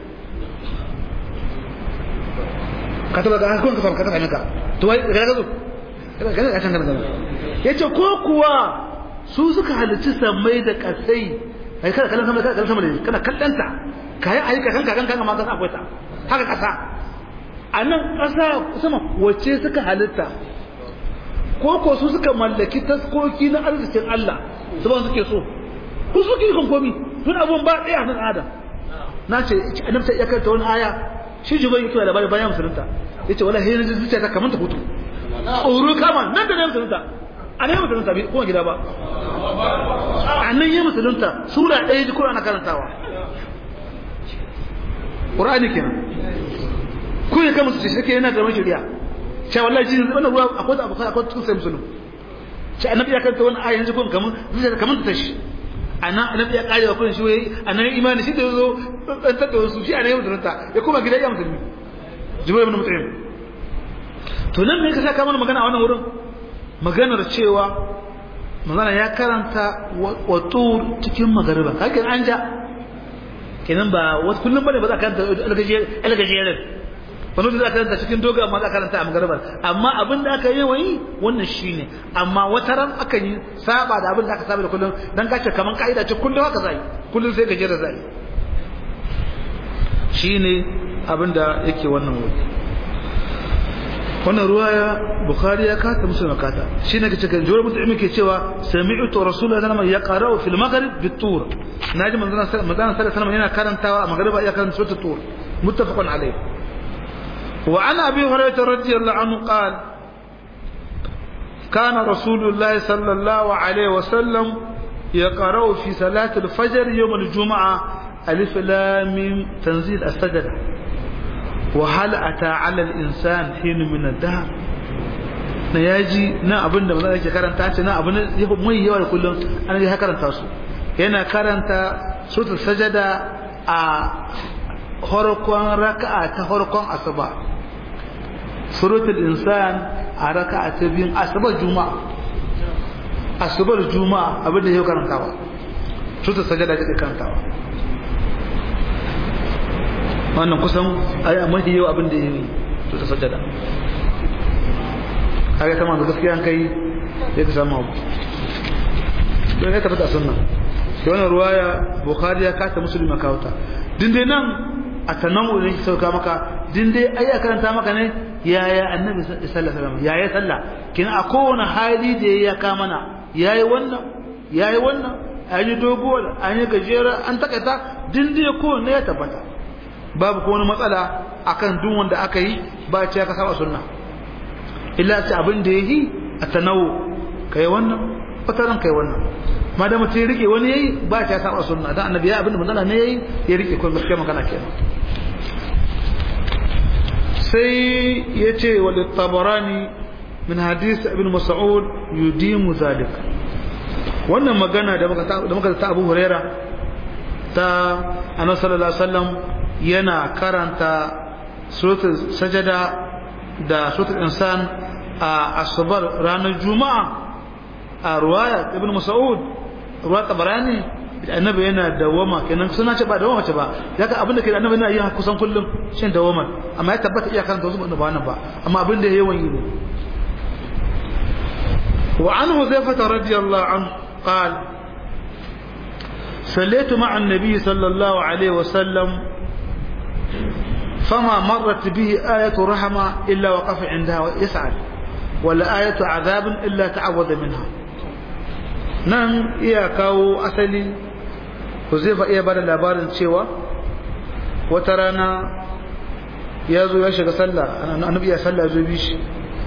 ka taba ga kun ka samu kanka kanka to wai ga ga zo ga ga ga kanka yace ko kuwa su suka halicci sammai da kasai kai kada kallon sama kada sama ne kana kallanta kayan ayyuka kanka kanka kanka ma kasa akwai ta haka kasa a nan kasa sama wacce suka halitta ko ko su suka mallaki taskoki na arzikin Allah su ba suke so ku suke kan komi tun abun ba ɗaya nan adam na ce annabta ya karanta wani aya shi jibai yake labari bayan musulunta yace wala hayyin zuciya ta kamanta hutu tsoro kama nan da nan musulunta a nan musulunta bai kuma gida ba a nan yi musulunta sura ɗaya ji ana karantawa ƙur'ani kenan ko ya kama su ce shi yana da mashiriya cewa wallahi shi wannan ruwa akwai da abuka akwai cikin sai musulun ce annabi ya kanta wani ayan jikon kamar zuciya kamar ta tashi anan annabi ya kare wa kullun shi wai anan imani shi da yazo dan tada wasu shi anan musulunta ya kuma gida ya musulmi jibril ibn mutaim to nan me ka saka mana magana a wannan wurin maganar cewa magana ya karanta wa tur cikin magariba kakin an ja kenan ba wasu kullum bane ba za ka karanta algajiyar wani da za ka karanta cikin doga amma za ka karanta a magariba amma abin da aka yi wani wannan shine amma wata ran aka yi saba da abin da aka saba da kullum dan ka ce kaman ka'ida ce kullum haka zai kullum sai gajiyar zai shine abin da yake wannan wuri wannan ruwaya bukhari ya kata musulma kata shi ne kace kan jawar mutum ke cewa sami'tu rasulullahi sallallahu alaihi wasallam yaqra'u fil maghrib bit tur naji manzon sallallahu alaihi wasallam yana karantawa a magriba ya karanta suratul tur muttafaqun alayh wa an abi hurairah radiyallahu anhu qala كان رسول الله صلى الله عليه وسلم يقرأ في صلاة الفجر يوم الجمعة ألف لام تنزيل السجدة وهل أتى على الإنسان حين من الدهر na yaji na abin da maza yake karanta ce na abin da mai yawa da kullum an ya karanta su yana karanta suratul sajada a horkon raka'a ta horkon asuba suratul insan a raka'a ta biyun asubar juma'a asubar juma'a abin da yau karantawa suratul sajada take karantawa wannan kusan aya mafi yau abin da ya yi to ta sajada kaga ta manzo gaskiya an kai sai ka samu abu don ya tabbata sunna da wannan ruwaya bukhari ya kata musulmi kawata din dai nan a tanamu ne ki sauka maka din dai ai karanta maka ne yaya annabi sallallahu alaihi wasallam yaya sallah kina a kowane hali da ya ka mana yayi wannan yayi wannan an yi dogo an yi gajera an takaita din dai kowanne ya tabbata babu ko wani matsala akan duk wanda aka yi ba ce ka saba sunna illa ce abin da yayi a tanawu kai wannan fataran kai wannan ma da mutum rike wani yayi ba ce ya saba sunna dan annabi ya abin da manzala ne yayi ya rike ko gaskiya magana kenan sai yace wal tabarani min hadith ibn mas'ud yudimu zalik wannan magana da muka da muka ta Abu Huraira ta Annabi sallallahu alaihi wasallam yana karanta suratul sajada da suratul insan a asubar ranar juma'a a ruwaya ibn mas'ud ruwa tabarani annabi yana dawama kenan suna ce ba dawama ce ba daga abin da ke annabi yana yi kusan kullum shin dawama amma ya tabbata iya karanta wasu ba wannan ba amma abin da yawan yi ne wa an huzaifah radiyallahu anhu قال صليت مع النبي صلى الله عليه وسلم فما مرت به آية رحمة إلا وقف عندها ويسعد ولا آية عذاب إلا تعوذ منها nan iya kawo asali Huzaifa iya bada labarin cewa wata rana ya zo ya shiga sallah annabi ya sallah zo bi shi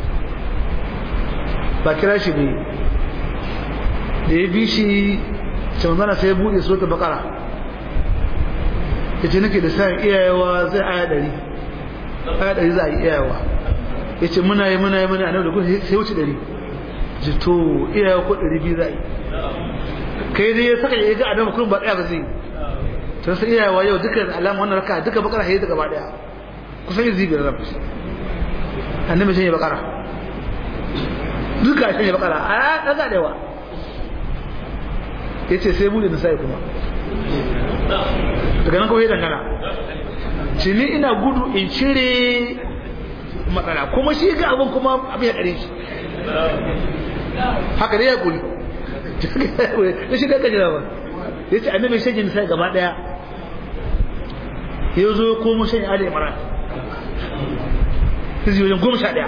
ba kira shi bai da ya bi shi canzana sai ya buɗe su ta bakara ya ce nake da sa iyayewa zai aya ɗari aya ɗari za a yi iyayewa ya ce muna yi muna yi muna yi da kuma sai wuce ɗari ji to iyayewa ko ɗari biyu za a yi kai dai ya saka ya ga adama kurin ba ɗaya ba zai to sai iyayewa yau duka alama wannan raka duka bakara ya yi gaba ɗaya kusan yi zibiyar rafi annabi shi ne bakara duka shi ne bakara a ɗaga da yawa ya ce sai bude nisa'i kuma daga nan kawai dangana shi ni ina gudu in cire matsala kuma shi ga abin kuma abin ya kare shi haka dai ya kuri da shi kaka jira ba ya ce annabi shagin nisa'i gaba daya ya zo ya komo shan ali imran sai wajen goma sha daya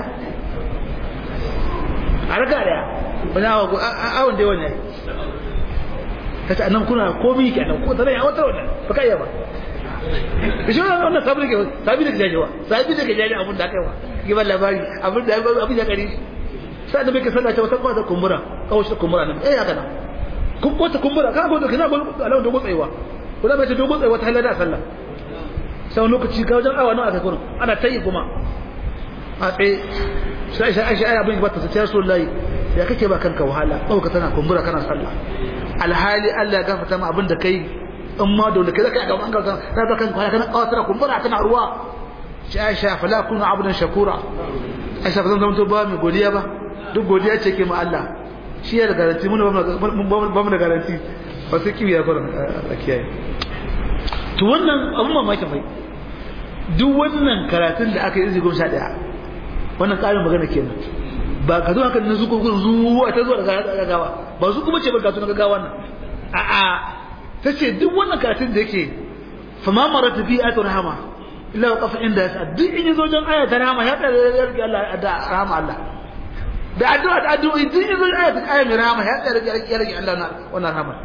a raka daya wani awon dai wani kace annan kuna komai ke annan ko tare ya wata wannan ba kai ba shi wannan wannan sabi ke sabi da jajewa sabi da jaje abun da kaiwa ki ban labari abun da abun ya kare sai da bai sallace wata kwata kumbura kawai shi kumbura nan eh haka nan kun kwata kumbura ka go kana go alawan dogo tsayewa ko da bai ta dogo tsayewa ta halada sallah sai lokaci ka wajen awa nan aka kurun ana tayi kuma a tsaye sai sai ai abin ba ta sai rasulullahi ya kake ba kanka wahala ɗauka tana kumbura kana sallah alhali Allah ya gafarta ma abin da kai in ma dole kai zaka ga bangar kan na ba kanka kana kawatar kumbura tana ruwa shi Aisha fala kunu abdan shakura Aisha ba zan zama to ba mai godiya ba duk godiya ce ke ma Allah shi ya da garanti mun ba mu da garanti ba sai kiwiya fara a kiyaye to wannan abun mamakin bai duk wannan karatun da aka yi izi goma sha ɗaya wannan ƙarin magana kenan ba ka zo haka na zuko gurin zuwa ta zuwa daga gaggawa ba su kuma ce ba gatu na gaggawa nan a a ta ce duk wannan karatun da yake fa ma marata fi ayatu rahama illa wa qafa inda yasa duk in yazo jan aya ta rahama ya tsaya ya rike Allah da rahama Allah da addu'a da addu'a duk yazo aya ta aya mai rahama ya tsaya ya rike Allah na wannan rahama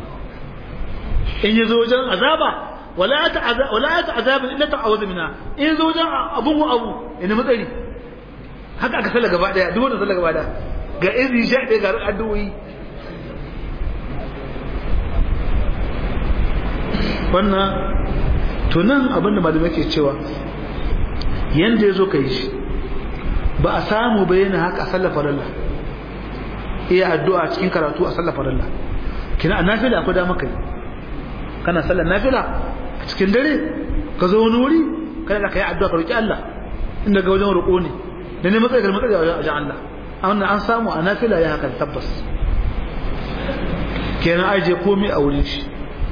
in yazo jan azaba wala ta azab wala ta azab illa ta'awudu minha in yazo jan abun abu ina matsari haka aka sallah gaba daya duk wanda sallah gaba daya ga izi sha ɗaya ga addu'o'i wannan to nan abin da malamai ke cewa yanda ya zo ka yi shi ba a samu bayyana haka a sallah farilla iya addu'a cikin karatu a sallah farilla kina a nafila akwai dama kai kana sallar nafila a cikin dare ka zo wani wuri kana da kai addu'a ka roki Allah inda ga wajen roƙo ne da ne matsayi ga matsayi a wajen Allah wannan an samu a nafila ya hakan tabbas kenan aje komai a wurin shi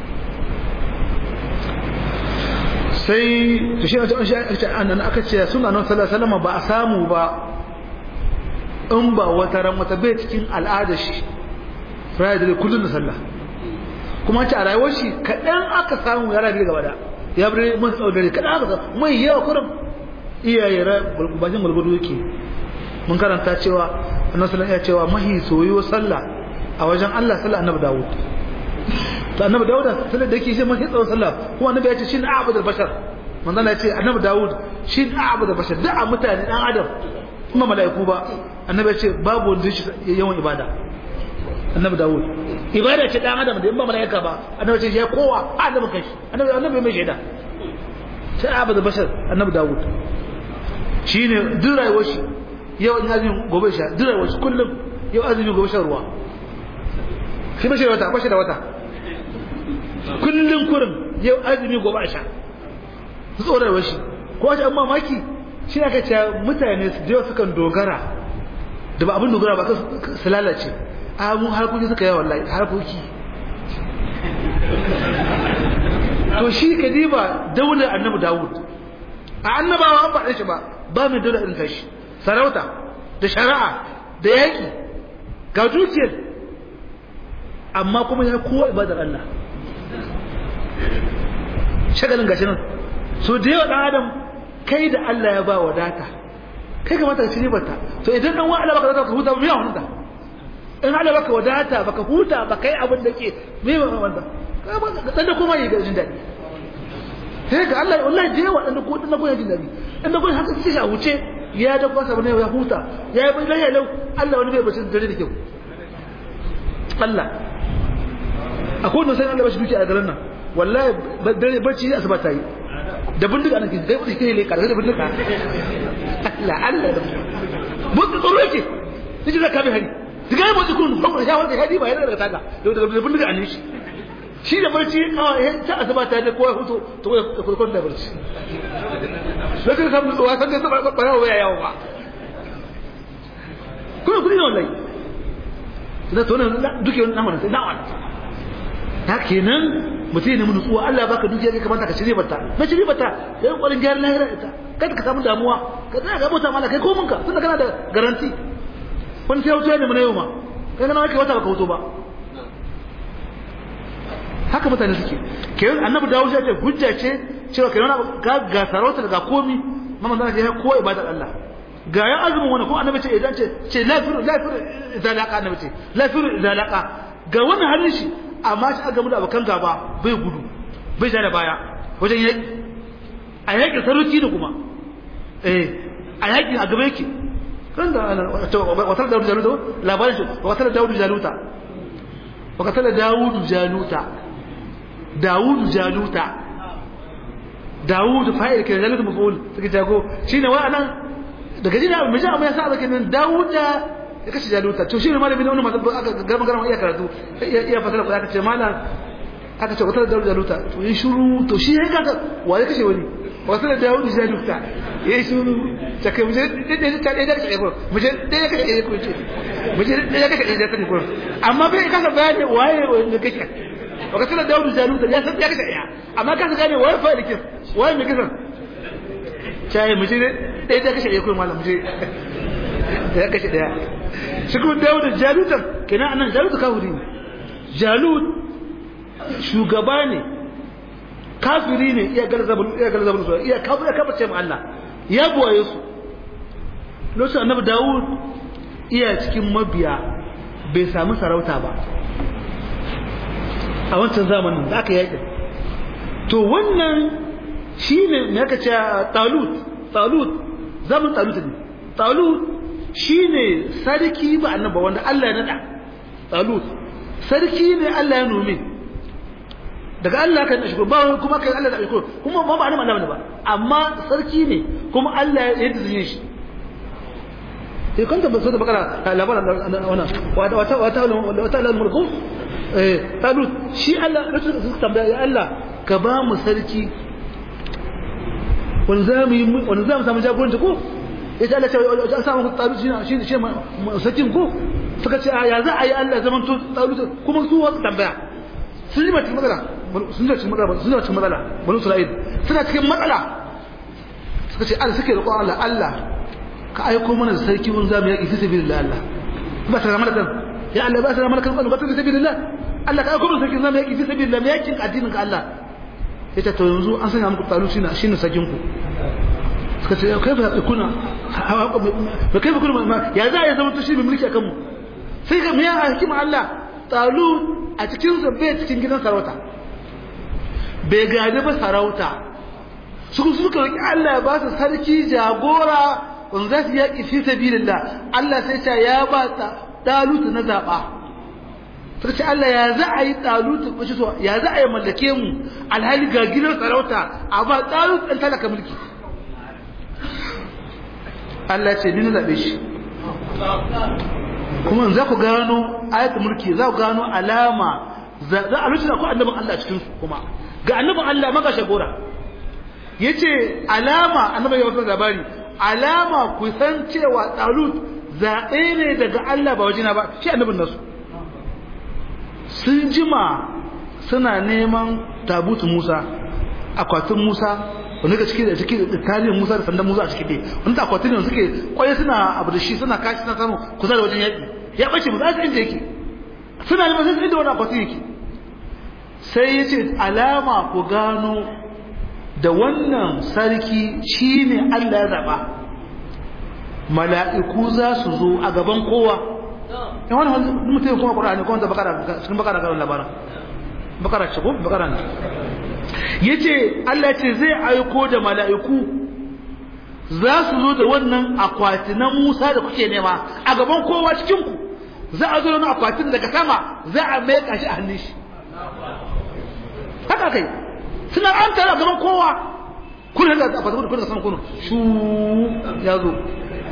sai to shi an aka ce suna nan sallallahu alaihi ba a samu ba in ba wata ran wata bai cikin al'ada shi raya da kullun da sallah kuma ce a rayuwar shi kaɗan aka samu ya rabi gaba da ya bi mun tsaudare kaɗan aka samu mai yawa kurum iyaye bashin gulgudu yake mun karanta cewa annabi sallallahu alaihi cewa mahi soyo sallah a wajen Allah sallah annabi Dawud to annabi Dawud sallah da yake shi mahi tsawon sallah kuma annabi ya ce shin a'budul bashar manzo Allah ya ce annabi Dawud shi abu da bashar da mutane dan adam kuma mala'iku ba annabi ya ce babu wanda shi yawan ibada annabi Dawud ibada ce dan adam da in ba mala'ika ba annabi ce ya kowa adam kai annabi annabi mai shaida sai abu da bashar annabi Dawud shine duk rayuwar shi yau in azumi gobe sha duk rayuwar shi kullum yau azumi gobe shan ruwa shi bashi da wata bashi da wata kullum kurin yau azumi gobe a sha su tsoron shi ko wace an mamaki shi aka ce mutane su da sukan dogara da ba abin dogara ba su lalace a mu harkoki suka yi wallahi harkoki to shi ka diba daular annabi dawud a annabawa an faɗe shi ba ba mai daular irin tashi sarauta da shari'a da yaƙi ga dukiyar amma kuma ya kowa ibadar Allah shagalin gashi nan so da yawa dan adam kai da Allah ya ba wadata kai kamata ka ci ribarta to idan dan wa'ala baka zata ka huta ba me wannan ta in Allah baka wadata baka huta ba kai abin da ke me wannan dan da kuma yi ga jin dadi sai ga Allah wallahi da yawa dan da ko dan da ko jin dadi dan da ko haka sai shi a wuce ya da kwasa bane ya huta ya yi bai lau Allah wani bai bace dare da kyau Allah akwai wanda sai Allah ba shi duki a garin nan wallahi dare bacci asuba ta yi da bindiga nan kai kudi kai le ka da bindiga Allah Allah da mun tsoro yake sai da ka bi hari diga mu ji kun kuma ya wanda hadi ba yana daga taga da bindiga an shi shi da barci a ta asuba ta da kowa hutu to ya kurkun da barci sai ka samu tsuwa san da sabar bara waya yawo ba kuma kudi ne wallahi da to nan duke wannan nan sai na'an ta kenan mutum ne mun tsuwa Allah baka dukiya kai kamata ka shirye bata na shirye bata sai kokarin gyara lahira ita kada ka samu damuwa ka tsaya ga mota mala kai ko munka tunda kana da garanti wani sai wuce ne mun yau ma kai kana kai wata baka wuto ba haka mutane suke kenan annabi dawo ya ce hujja ce cewa kenan ga ga sarauta ga komi mamman zan ce ko ibadar Allah ga ya azumin wani ko annabi ce idan ce ce lafiru lafiru idan laqa annabi ce lafiru idan laqa ga wannan halin shi amma shi aka mu da abokan gaba bai gudu bai ja da baya wajen yaki a yakin sarauci da kuma eh a yakin a gaba yake kan da watar da jaluta labarin shi watar da dawudu jaluta watar da dawudu jaluta dawudu jaluta dawudu fa'il ke jaluta maf'ul suke jago shine wa anan daga jina mai ja amma ya sa kenan dawuda ya kashe jaluta to shi ne malami ne wannan masu aka garma garma iya karatu iya fasara ko aka ce malam aka ce wata da jaluta to yi shuru to shi ya kaka wa ya kashe wani wata da dawud jaluta ya yi shuru ta kai muje da ta da kashe ko muje da ya kashe ko ce muje da ya kashe da kashe ko amma bai kasa bayani waye wanda kashe wata da dawud jaluta ya san ya kashe ya amma kasa gane waye fa likin waye mai kisan cai muje da ya kashe ko malam muje da ya kashe daya shi kuma dawo da jalutan kenan anan jalut kafiri ne jalut shugaba ne kafiri ne iya galzabul iya galzabul su iya kafir ya kaface mu Allah ya buwaye su lokacin annabi Dawud iya cikin mabiya bai samu sarauta ba a wancan zamanin da aka yaƙi to wannan shine me aka ce talut talut zaman talut ne talut shine sarki ba annaba wanda Allah ya nada talut sarki ne Allah ya nome daga Allah kan shi ba kuma kai Allah da shi kuma ba ba annaba Allah ba amma sarki ne kuma Allah ya yi shi sai kanta ba so da bakara labarin wannan wata wata wata wata al-mulku eh talut shi Allah rasul suka tambaya ya Allah ka ba mu sarki wanda zamu yi wanda zamu samu jagoranci ko yace Allah ce an samu talut shi shi shi sarkin ko suka ce ya za a yi Allah zaman to talut kuma su wasu tambaya sun yi mutum matsala sun yi cikin matsala sun yi cikin matsala banu Isra'il suna cikin matsala suka ce Allah suke roƙon Allah Allah ka aiko mana da sarki mun zamu yaki fi sabilillah Allah ba ta ramar kan ya Allah ba ta ramar kan ba ta fi sabilillah Allah ka aiko mana sarki zamu yaki fi sabilillah me yakin addinin ka Allah yace to yanzu an sanya muku talu shine shine sakin ku suka ce kai fa kuna ba kai fa kuna ya za ya zama to shi mai mulki akan mu sai ga miya hikima Allah talu a cikin sa bai cikin gidan sarauta bai gadi ba sarauta su suka roki Allah ya ba su sarki jagora wanda za su yaƙi fi sabilillah Allah sai ce ya ba ta dalutu na zaba suka ce Allah ya za a yi dalutu ko so ya za a yi mallake mu alhali ga gidan sarauta a ba dalutu dan talaka mulki Allah ce ni na zabe shi kuma za ku gano ayatul mulki za ku gano alama za a rubuta ku annabin Allah cikin su kuma ga annabin Allah maka shagora yace alama annabi ya wata labari alama ku san cewa talut zaɓe ne daga Allah ba wajina ba shi annabin nasu sun jima suna neman tabutu Musa akwatin Musa wanda ga ciki da ciki da tarihin Musa da sandan Musa a ciki dai wanda akwatin ne suke kwaye suna abu da shi suna kashi suna samu kusa da wajen yaƙi ya bace mu za su inda yake suna neman sai inda wani akwatin yake sai ya ce alama ku gano da wannan sarki shine Allah ya zaba mala'iku za su zo a gaban kowa in wani mutum kuma ƙura'ani kuma da bakara cikin bakara ga labarin bakara ce ko bakara ne yace Allah ce zai aiko da mala'iku za su zo da wannan akwati na Musa da kuke nema a gaban kowa cikin ku za a zo da akwatin daga sama za a mai kashi a hannun shi haka kai suna an tara gaban kowa kun haka a fata kun sama kunu shu ya zo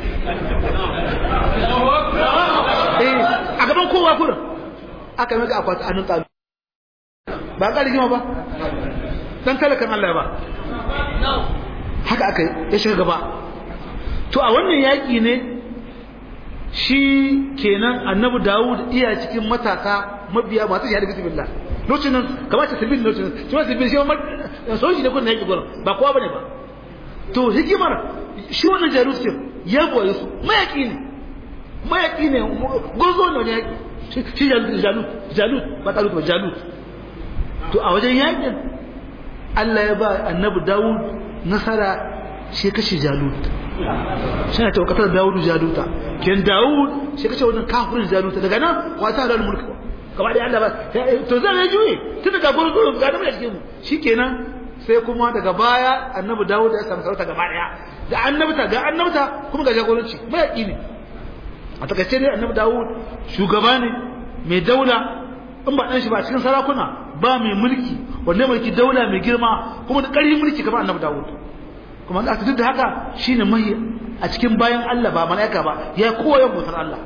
eh a gaban kowa kun aka mai akwati a nan ba ka rigima ba dan talakan Allah ba haka aka ya shiga gaba to a wannan yaki ne shi kenan annabi Dawud iya cikin matasa mabiya masu shahada bismillah lokacin nan kamar ta sabil lokacin shi ma sabil shi ma soji ne kun yaki gurin ba kowa bane ba to hikimar shi wannan jarusin ya boye su mayaki ne mayaki ne gozo ne wani yaki shi jalut jalut jalut ba talut ba jalut to a wajen yakin Allah ya ba annabi Dawud nasara shi kashe Jalut shi ne tawakatar Dawud Jaluta ken Dawud shi kashe wannan kafirin Jaluta daga nan wata da mulki gaba da Allah ba to zai ya juye tun daga gurin gurin ga da cikin mu shikenan sai kuma daga baya annabi Dawud ya samu sarauta gaba daya da annabta ga annabta kuma ga jagoranci mai ne a takaice ne annabi Dawud shugaba ne mai daula in ba dan shi ba cikin sarakuna ba mai mulki wanda mulki daula mai girma kuma da ƙarfin mulki kamar annabi Dawud kuma da duk da haka shine mai a cikin bayan Allah ba malaika ba ya kowa yan bautar Allah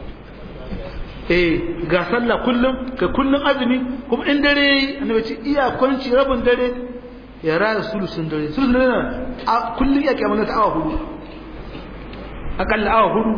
eh ga sallah kullum ka kullum azumi kuma in dare annabi ce iya kwanci rabin dare ya raya sulusun dare sulusun dare a kullum iya kiyamata ta awa hudu akalla awa hudu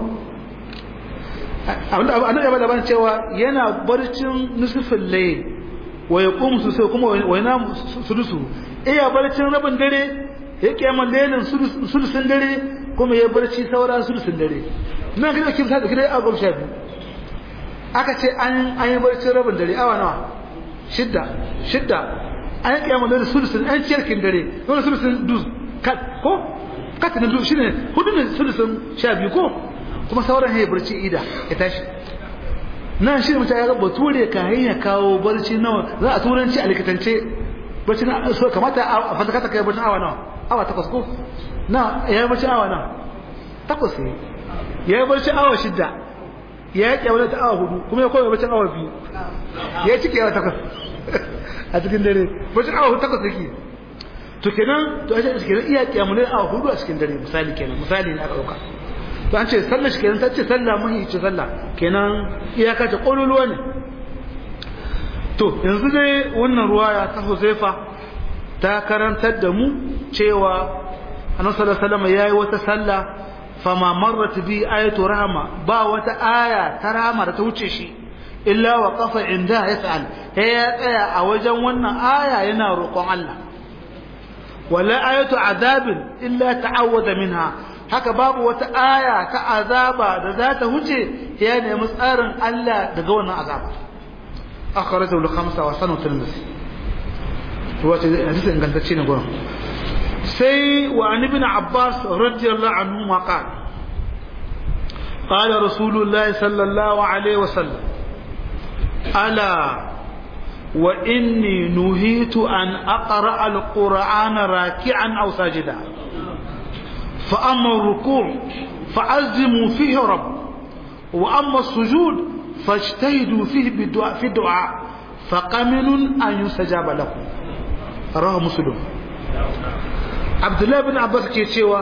abinda annabi ya bada ban cewa yana barcin nusufin layl wa yaqumu sosai kuma wa yana sudusu iya barcin rabin dare ya kiyaman laylin sulusun dare kuma ya barci saura sulusun dare nan ga kin sa da kire a gaba shafi aka ce an an yi barcin rabin dare awa nawa shidda shidda an yi kiyaman laylin sulusun an ciyarkin dare wannan sulusun duz kat ko kat na duz shine hudu ne sulusun sha biyu ko kuma sauran ya barci ida ya tashi nan shi mutum ya ga bature ka hanya kawo barci nawa za a turanci a likitance barci na so kamata a fantakata kai barci awa nawa awa takwas ko na ya yi barci awa nawa takwas ne ya yi barci awa shidda ya yi kyawar ta awa hudu kuma ya koya barci awa biyu ya yi ciki awa takwas a cikin dare barci awa hudu takwas yake to kenan to a ce kenan iya kyamulai awa hudu a cikin dare misali kenan misali ne aka ɗauka to an ce sallar shi kenan ta ce sallah mahi ce sallah kenan iyaka ta ƙololuwa ne to yanzu dai wannan ruwaya ta Huzaifa ta karantar da mu cewa Annabi sallallahu alaihi wasallam yayi wata sallah fama marrat bi ayatu rahma ba wata aya ta rahma da ta wuce shi illa wa qafa inda yas'al ya tsaya a wajen wannan aya yana roƙon Allah wala ayatu adabin illa ta'awwada minha haka babu wata aya ta azaba da za ta huce ya nemi tsarin Allah daga wannan azaba akhrajahu al-khamsa wa sanu tirmidhi wato hadisi ingantacce ne gurin sai wa an ibn abbas radiyallahu anhu ma qala قال رسول الله صلى الله عليه وسلم ألا wa inni nuhitu an aqra alqur'ana raki'an aw sajida fa amma ruku' fa'azzimu fihi rabb wa amma sujud fajtahidu fihi bid'a fi du'a faqaminun an yustajaba lakum rawahu muslim Abdullah bin Abbas ke cewa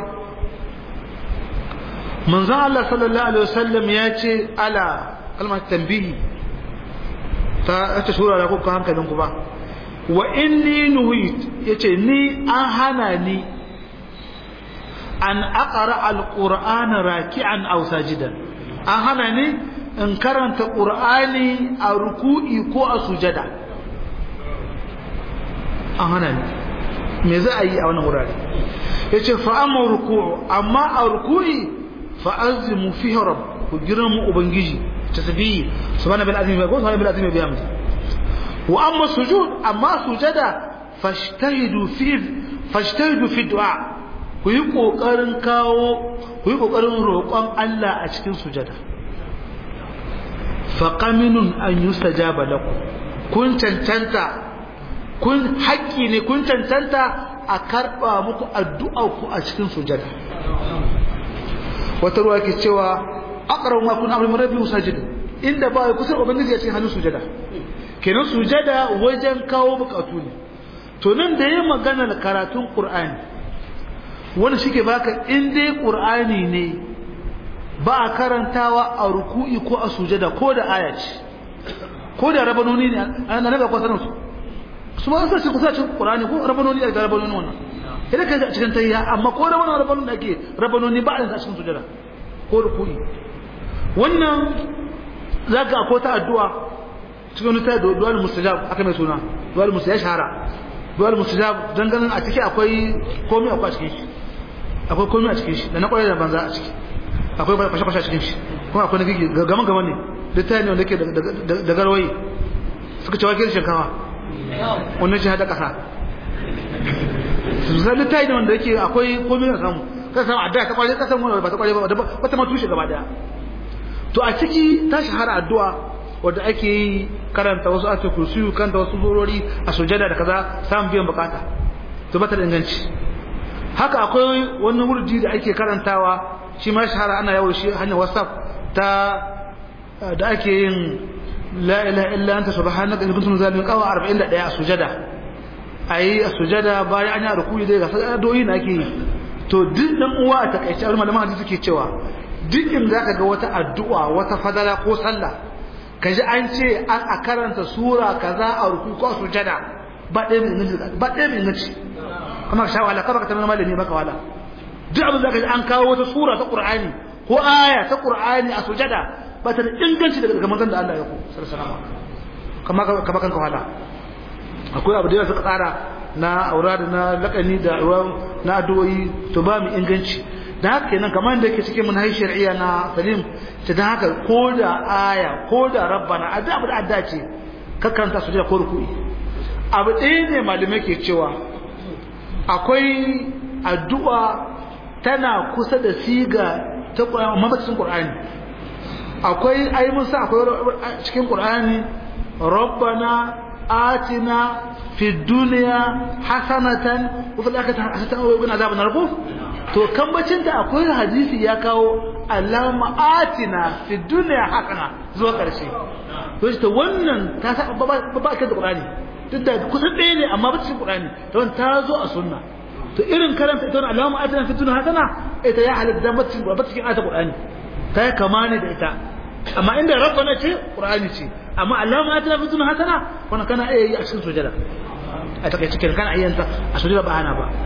manzon Allah sallallahu alaihi wasallam ya ce ala kalmar tambihi ta ta shura da kuka hankalin ku ba wa inni nuhit yace ni an hana ni an aqra alqur'ana raki'an aw sajidan an hana ni in karanta qur'ani a ruku'i ko a sujada an hana ni me za a yi a wannan wurare yace fa amma ruku'u amma a ruku'i fa azimu fihi rabb ku girma ubangiji tasbihi subhana bil azimi ko subhana bil azimi bi hamdi wa amma sujud amma sujada fashtahidu fi fashtahidu fi du'a ku yi kokarin kawo ku yi kokarin roƙon Allah a cikin sujada fa qaminun an yustajaba lakum kun cancanta kun haƙƙi ne kun cancanta a karɓa muku addu'a ku a cikin sujada wata ruwa ke cewa aqrabu ma kun amru min rabbi musajid inda ba ya kusa ubangiji a cikin hannun sujada kenan sujada wajen kawo bukatu ne to nan da yayin maganar karatun qur'ani wani shike baka in dai qur'ani ne ba a karantawa a ruku'i ko a sujada ko da aya ce ko da rabanoni ne an naga ko sanin su su ma sai kusa cikin qur'ani ko rabanoni da rabanoni wannan idan kai a cikin tayya amma ko da wannan rabanoni da ake rabanoni ba a cikin sujada ko ruku'i wannan zaka akwai ta addu'a cikin wani ta duwal mustajab aka mai suna duwal mustajab shahara duwal mustajab dan ganin a ciki akwai komai akwai a cikin shi akwai komai a cikin shi da na kwarai da banza a ciki akwai kwashe kwashe a cikin shi kuma akwai na gigi gaman gaman ne littafi ne wanda ke da garwayi suka ce wakil shinkawa wannan shi hada kasa su san littafi ne wanda yake akwai komai a samu ka samu addu'a ta kwarai ka samu ba ta kwarai ba wata ma tushe gaba daya to a ciki ta shahara addu'a wadda ake yi karanta wasu ake kursiyu kanta wasu zurori a sujada da kaza samun biyan bukata to bata da inganci haka akwai wani wurdi da ake karantawa shi ma shahara ana yawo shi hanyar whatsapp ta da ake yin la ilaha illa anta subhanaka inni kuntu zalimin qawa 41 a sujada ayi a sujada bayan an yi rukuyi dai ga addu'o'i na ake yi to duk dan uwa a takaice malaman hadisi suke cewa duk in zaka ga wata addu'a wata fadala ko sallah kaji an ce an a karanta sura kaza a ruku ko sujada ba ɗaya mai inganci ba ɗaya mai inganci kuma ka sha wahala kaba ka tamar malami baka wala duk abin zaka ji an kawo wata sura ta qur'ani ko aya ta qur'ani a sujada ba ta da inganci daga manzon da Allah ya ku sallallahu alaihi kama ka baka wala akwai abu da yawa suka tsara na aurada na lakani da na addu'o'i to ba mu inganci da haka kenan kamar da yake cikin manhaj shar'iyya na salim ta dan haka ko da aya ko da rabbana a da da adda ce ka karanta su da ko ruku'i abu ɗaya ne malamai ke cewa akwai addu'a tana kusa da siga ta Qur'ani amma ba cikin Qur'ani akwai ai mun sa akwai cikin Qur'ani rabbana atina fi dunya hasanatan wa fil akhirati hasanatan wa qina adhaban nar to kambacin da akwai hadisi ya kawo alama atina fi dunya hasana zuwa karshe to shi wannan ta sa ba ba kan Qur'ani duk da kusan ɗaya ne amma ba cikin Qur'ani to ta zo a sunna to irin karanta ita wannan alama atina fi dunya hasana ita ya halatta ba cikin ba cikin ayat Qur'ani ta kama ne da ita amma inda rabbana ce Qur'ani ce amma alama atina fi dunya hasana wannan kana iya yi a cikin sujada a takaice kenan kana ayyanta a sujada ba ana ba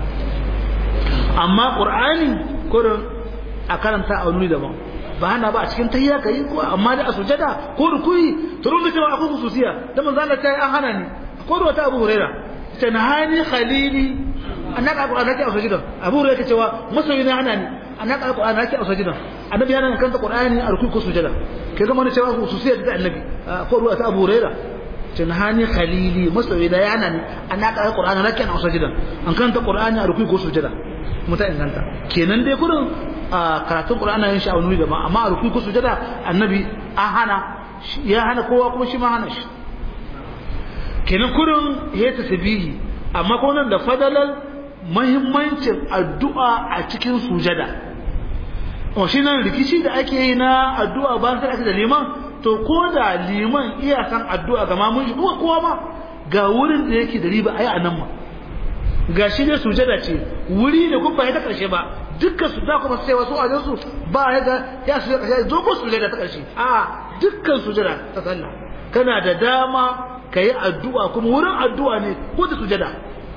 amma qur'ani kurin a karanta a wani daban ba hana ba a cikin tahiyya kai ko amma da a sujada ko rukuyi to rubuta cewa akwai khususiya da manzo Allah ta an hana ni ko da wata Abu Huraira ta nahani khalili annaka alqur'ani ke a sujada Abu Huraira cewa masoyi ne hana ni annaka alqur'ani ke a sujada annabi yana kan ta qur'ani a rukuyi ko sujada kai ga mana cewa khususiya ta annabi ko ruwa ta Abu Huraira tunhani khalili masoyi da yana ne annaka alqur'ani nake a sujada an kanta qur'ani a rukuyi ko sujada muta inganta kenan dai kurin karatun qur'ani yin shi a wani daban amma a rukuyi ko sujada annabi an hana ya hana kowa kuma shi ma hana shi kenan kurin ya tasbihi amma ko nan da fadalar muhimmancin addu'a a cikin sujada o shi nan rikici da ake yi na addu'a ba sai ake da liman to ko da liman iya san addu'a ga mamun shi kuma kowa ma ga wurin da yake da riba ayi anan ma ga shi ne sujada ce wuri ne kuma ba ta karshe ba dukkan su da kuma sai wasu a su ba ya ga ya su karshe zo ko sujada ta karshe a dukkan sujada ta sallah kana da dama kayi addu'a kuma wurin addu'a ne ko da sujada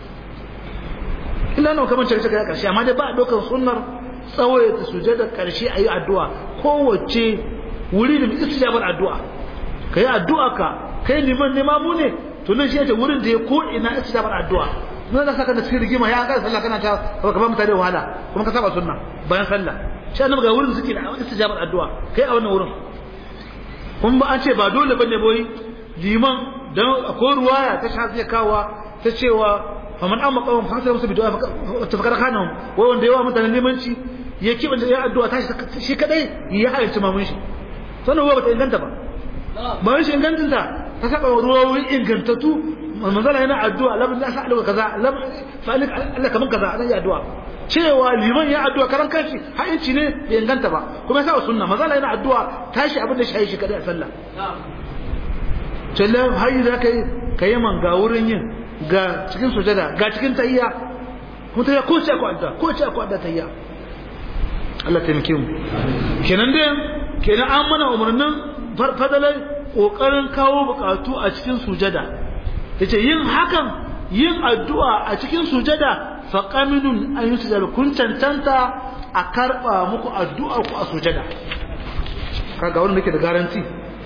illa nawa kamar cewa kai karshe amma dai ba dokar sunnar tsawaita sujada karshe ayi addu'a kowace wuri da istijabar addu'a kai addu'a ka kai liman ne mamu ne to nan shi yace wurin da ya ko ina istijabar addu'a nan da saka da cikin rigima ya ga sallah kana ta ka ba mutane wahala kuma ka saba sunna bayan sallah shi annabi ga wurin suke da istijabar addu'a kai a wannan wurin kun ba an ce ba dole bane boy liman dan akwai ruwaya ta shafi kawa ta cewa faman amma qawm fa sai musu bi du'a ta fakara kanahum wai wanda yawa mutane limanci ya kiba da ya addu'a ta shi kadai ya halarci mamun shi sannan ruwa bata inganta ba bayan shi ingantin ta ta saba ruwawi ingantattu manzala yana addu'a lam la sa'alu kaza lam fa'alik Allah kaman kaza ana yi addu'a cewa liman ya addu'a karan kanshi ha'inci ne bai inganta ba kuma ya sa sunna manzala yana addu'a tashi abin da shi shi kadai a sallah sallan hayi da kai kai man ga wurin yin ga cikin sujada ga cikin tahiyya kuma tahiyya ko ce ko adda ko ce ko adda tahiyya Allah taimake mu kenan dai kenan an mana umarnin fadalai kokarin kawo bukatu a cikin sujada yace yin hakan yin addu'a a cikin sujada fa qaminun an yusjada kun tantanta a karba muku addu'a ku a sujada kaga wannan nake da garanti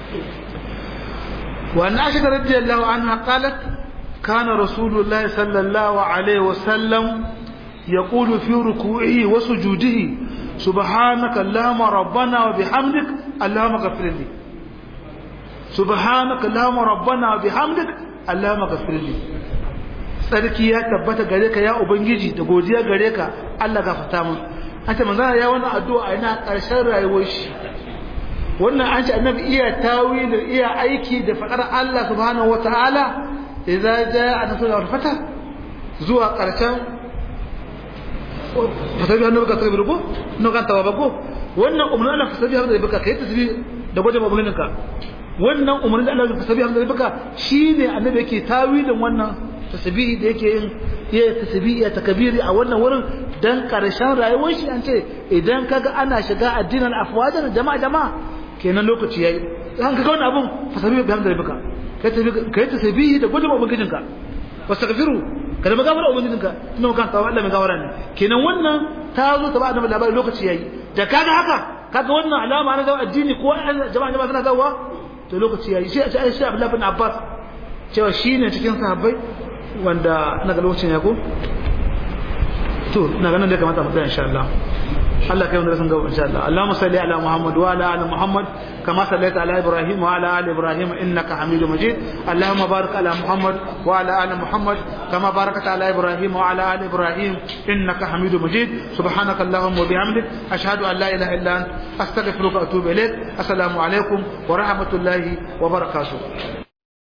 wa an aisha radiyallahu anha qalat kana rasulullahi sallallahu alaihi wasallam يقول في ركوعه وسجوده سبحانك اللهم ربنا وبحمدك اللهم اغفر لي سبحانك اللهم ربنا وبحمدك اللهم اغفر لي sarki ya tabbata gare ka ya ubangiji da godiya gare ka Allah gafarta mun an ce manzana ya wannan addu'a ina karshen rayuwar shi wannan an ce annabi iya tawilin iya aiki da fadar Allah subhanahu wataala idza jaa nasrul fatah zuwa karshen fasabi hannu baka sabi rubo no kan tawa bako wannan umarnin Allah fasabi hannu baka kai tasbi da gwaje mabunin ka wannan umarnin Allah fasabi hannu baka shine annabi yake tawilin wannan tasbihi da yake yin ya tasbihi ya takbiri a wannan wurin dan karshen rayuwar shi an ce idan kaga ana shiga addinin afwajan jama'a jama'a kenan lokaci yayi an kaga wannan abun fasabi hannu baka kai tasbihi kai tasbihi da gwaje mabunin ka wastaghfiru kada magafara ubangijinka ina kan tawa Allah mai gafara ne kenan wannan ta zo ta ba da labari lokaci yayi da kaga haka kaga wannan alama na zawa addini ko jama'a jama'a suna zawa to lokaci yayi sai a ce Abdullah bin Abbas cewa shine cikin sahabbai wanda ina ga lokacin ya ko to ina ganin da kamata mu tsaya insha Allah Allah kai wanda sun gaba insha Allah Allahumma salli ala Muhammad wa ala ali Muhammad kama sallaita ala Ibrahim wa ala ali Ibrahim innaka Hamidum Majid Allahumma barik ala Muhammad wa ala ali Muhammad kama barakta ala Ibrahim wa ala ali Ibrahim innaka Hamidum Majid subhanaka Allahumma wa bihamdik ashhadu an la ilaha illa anta astaghfiruka wa atubu ilaik assalamu alaikum wa rahmatullahi wa barakatuh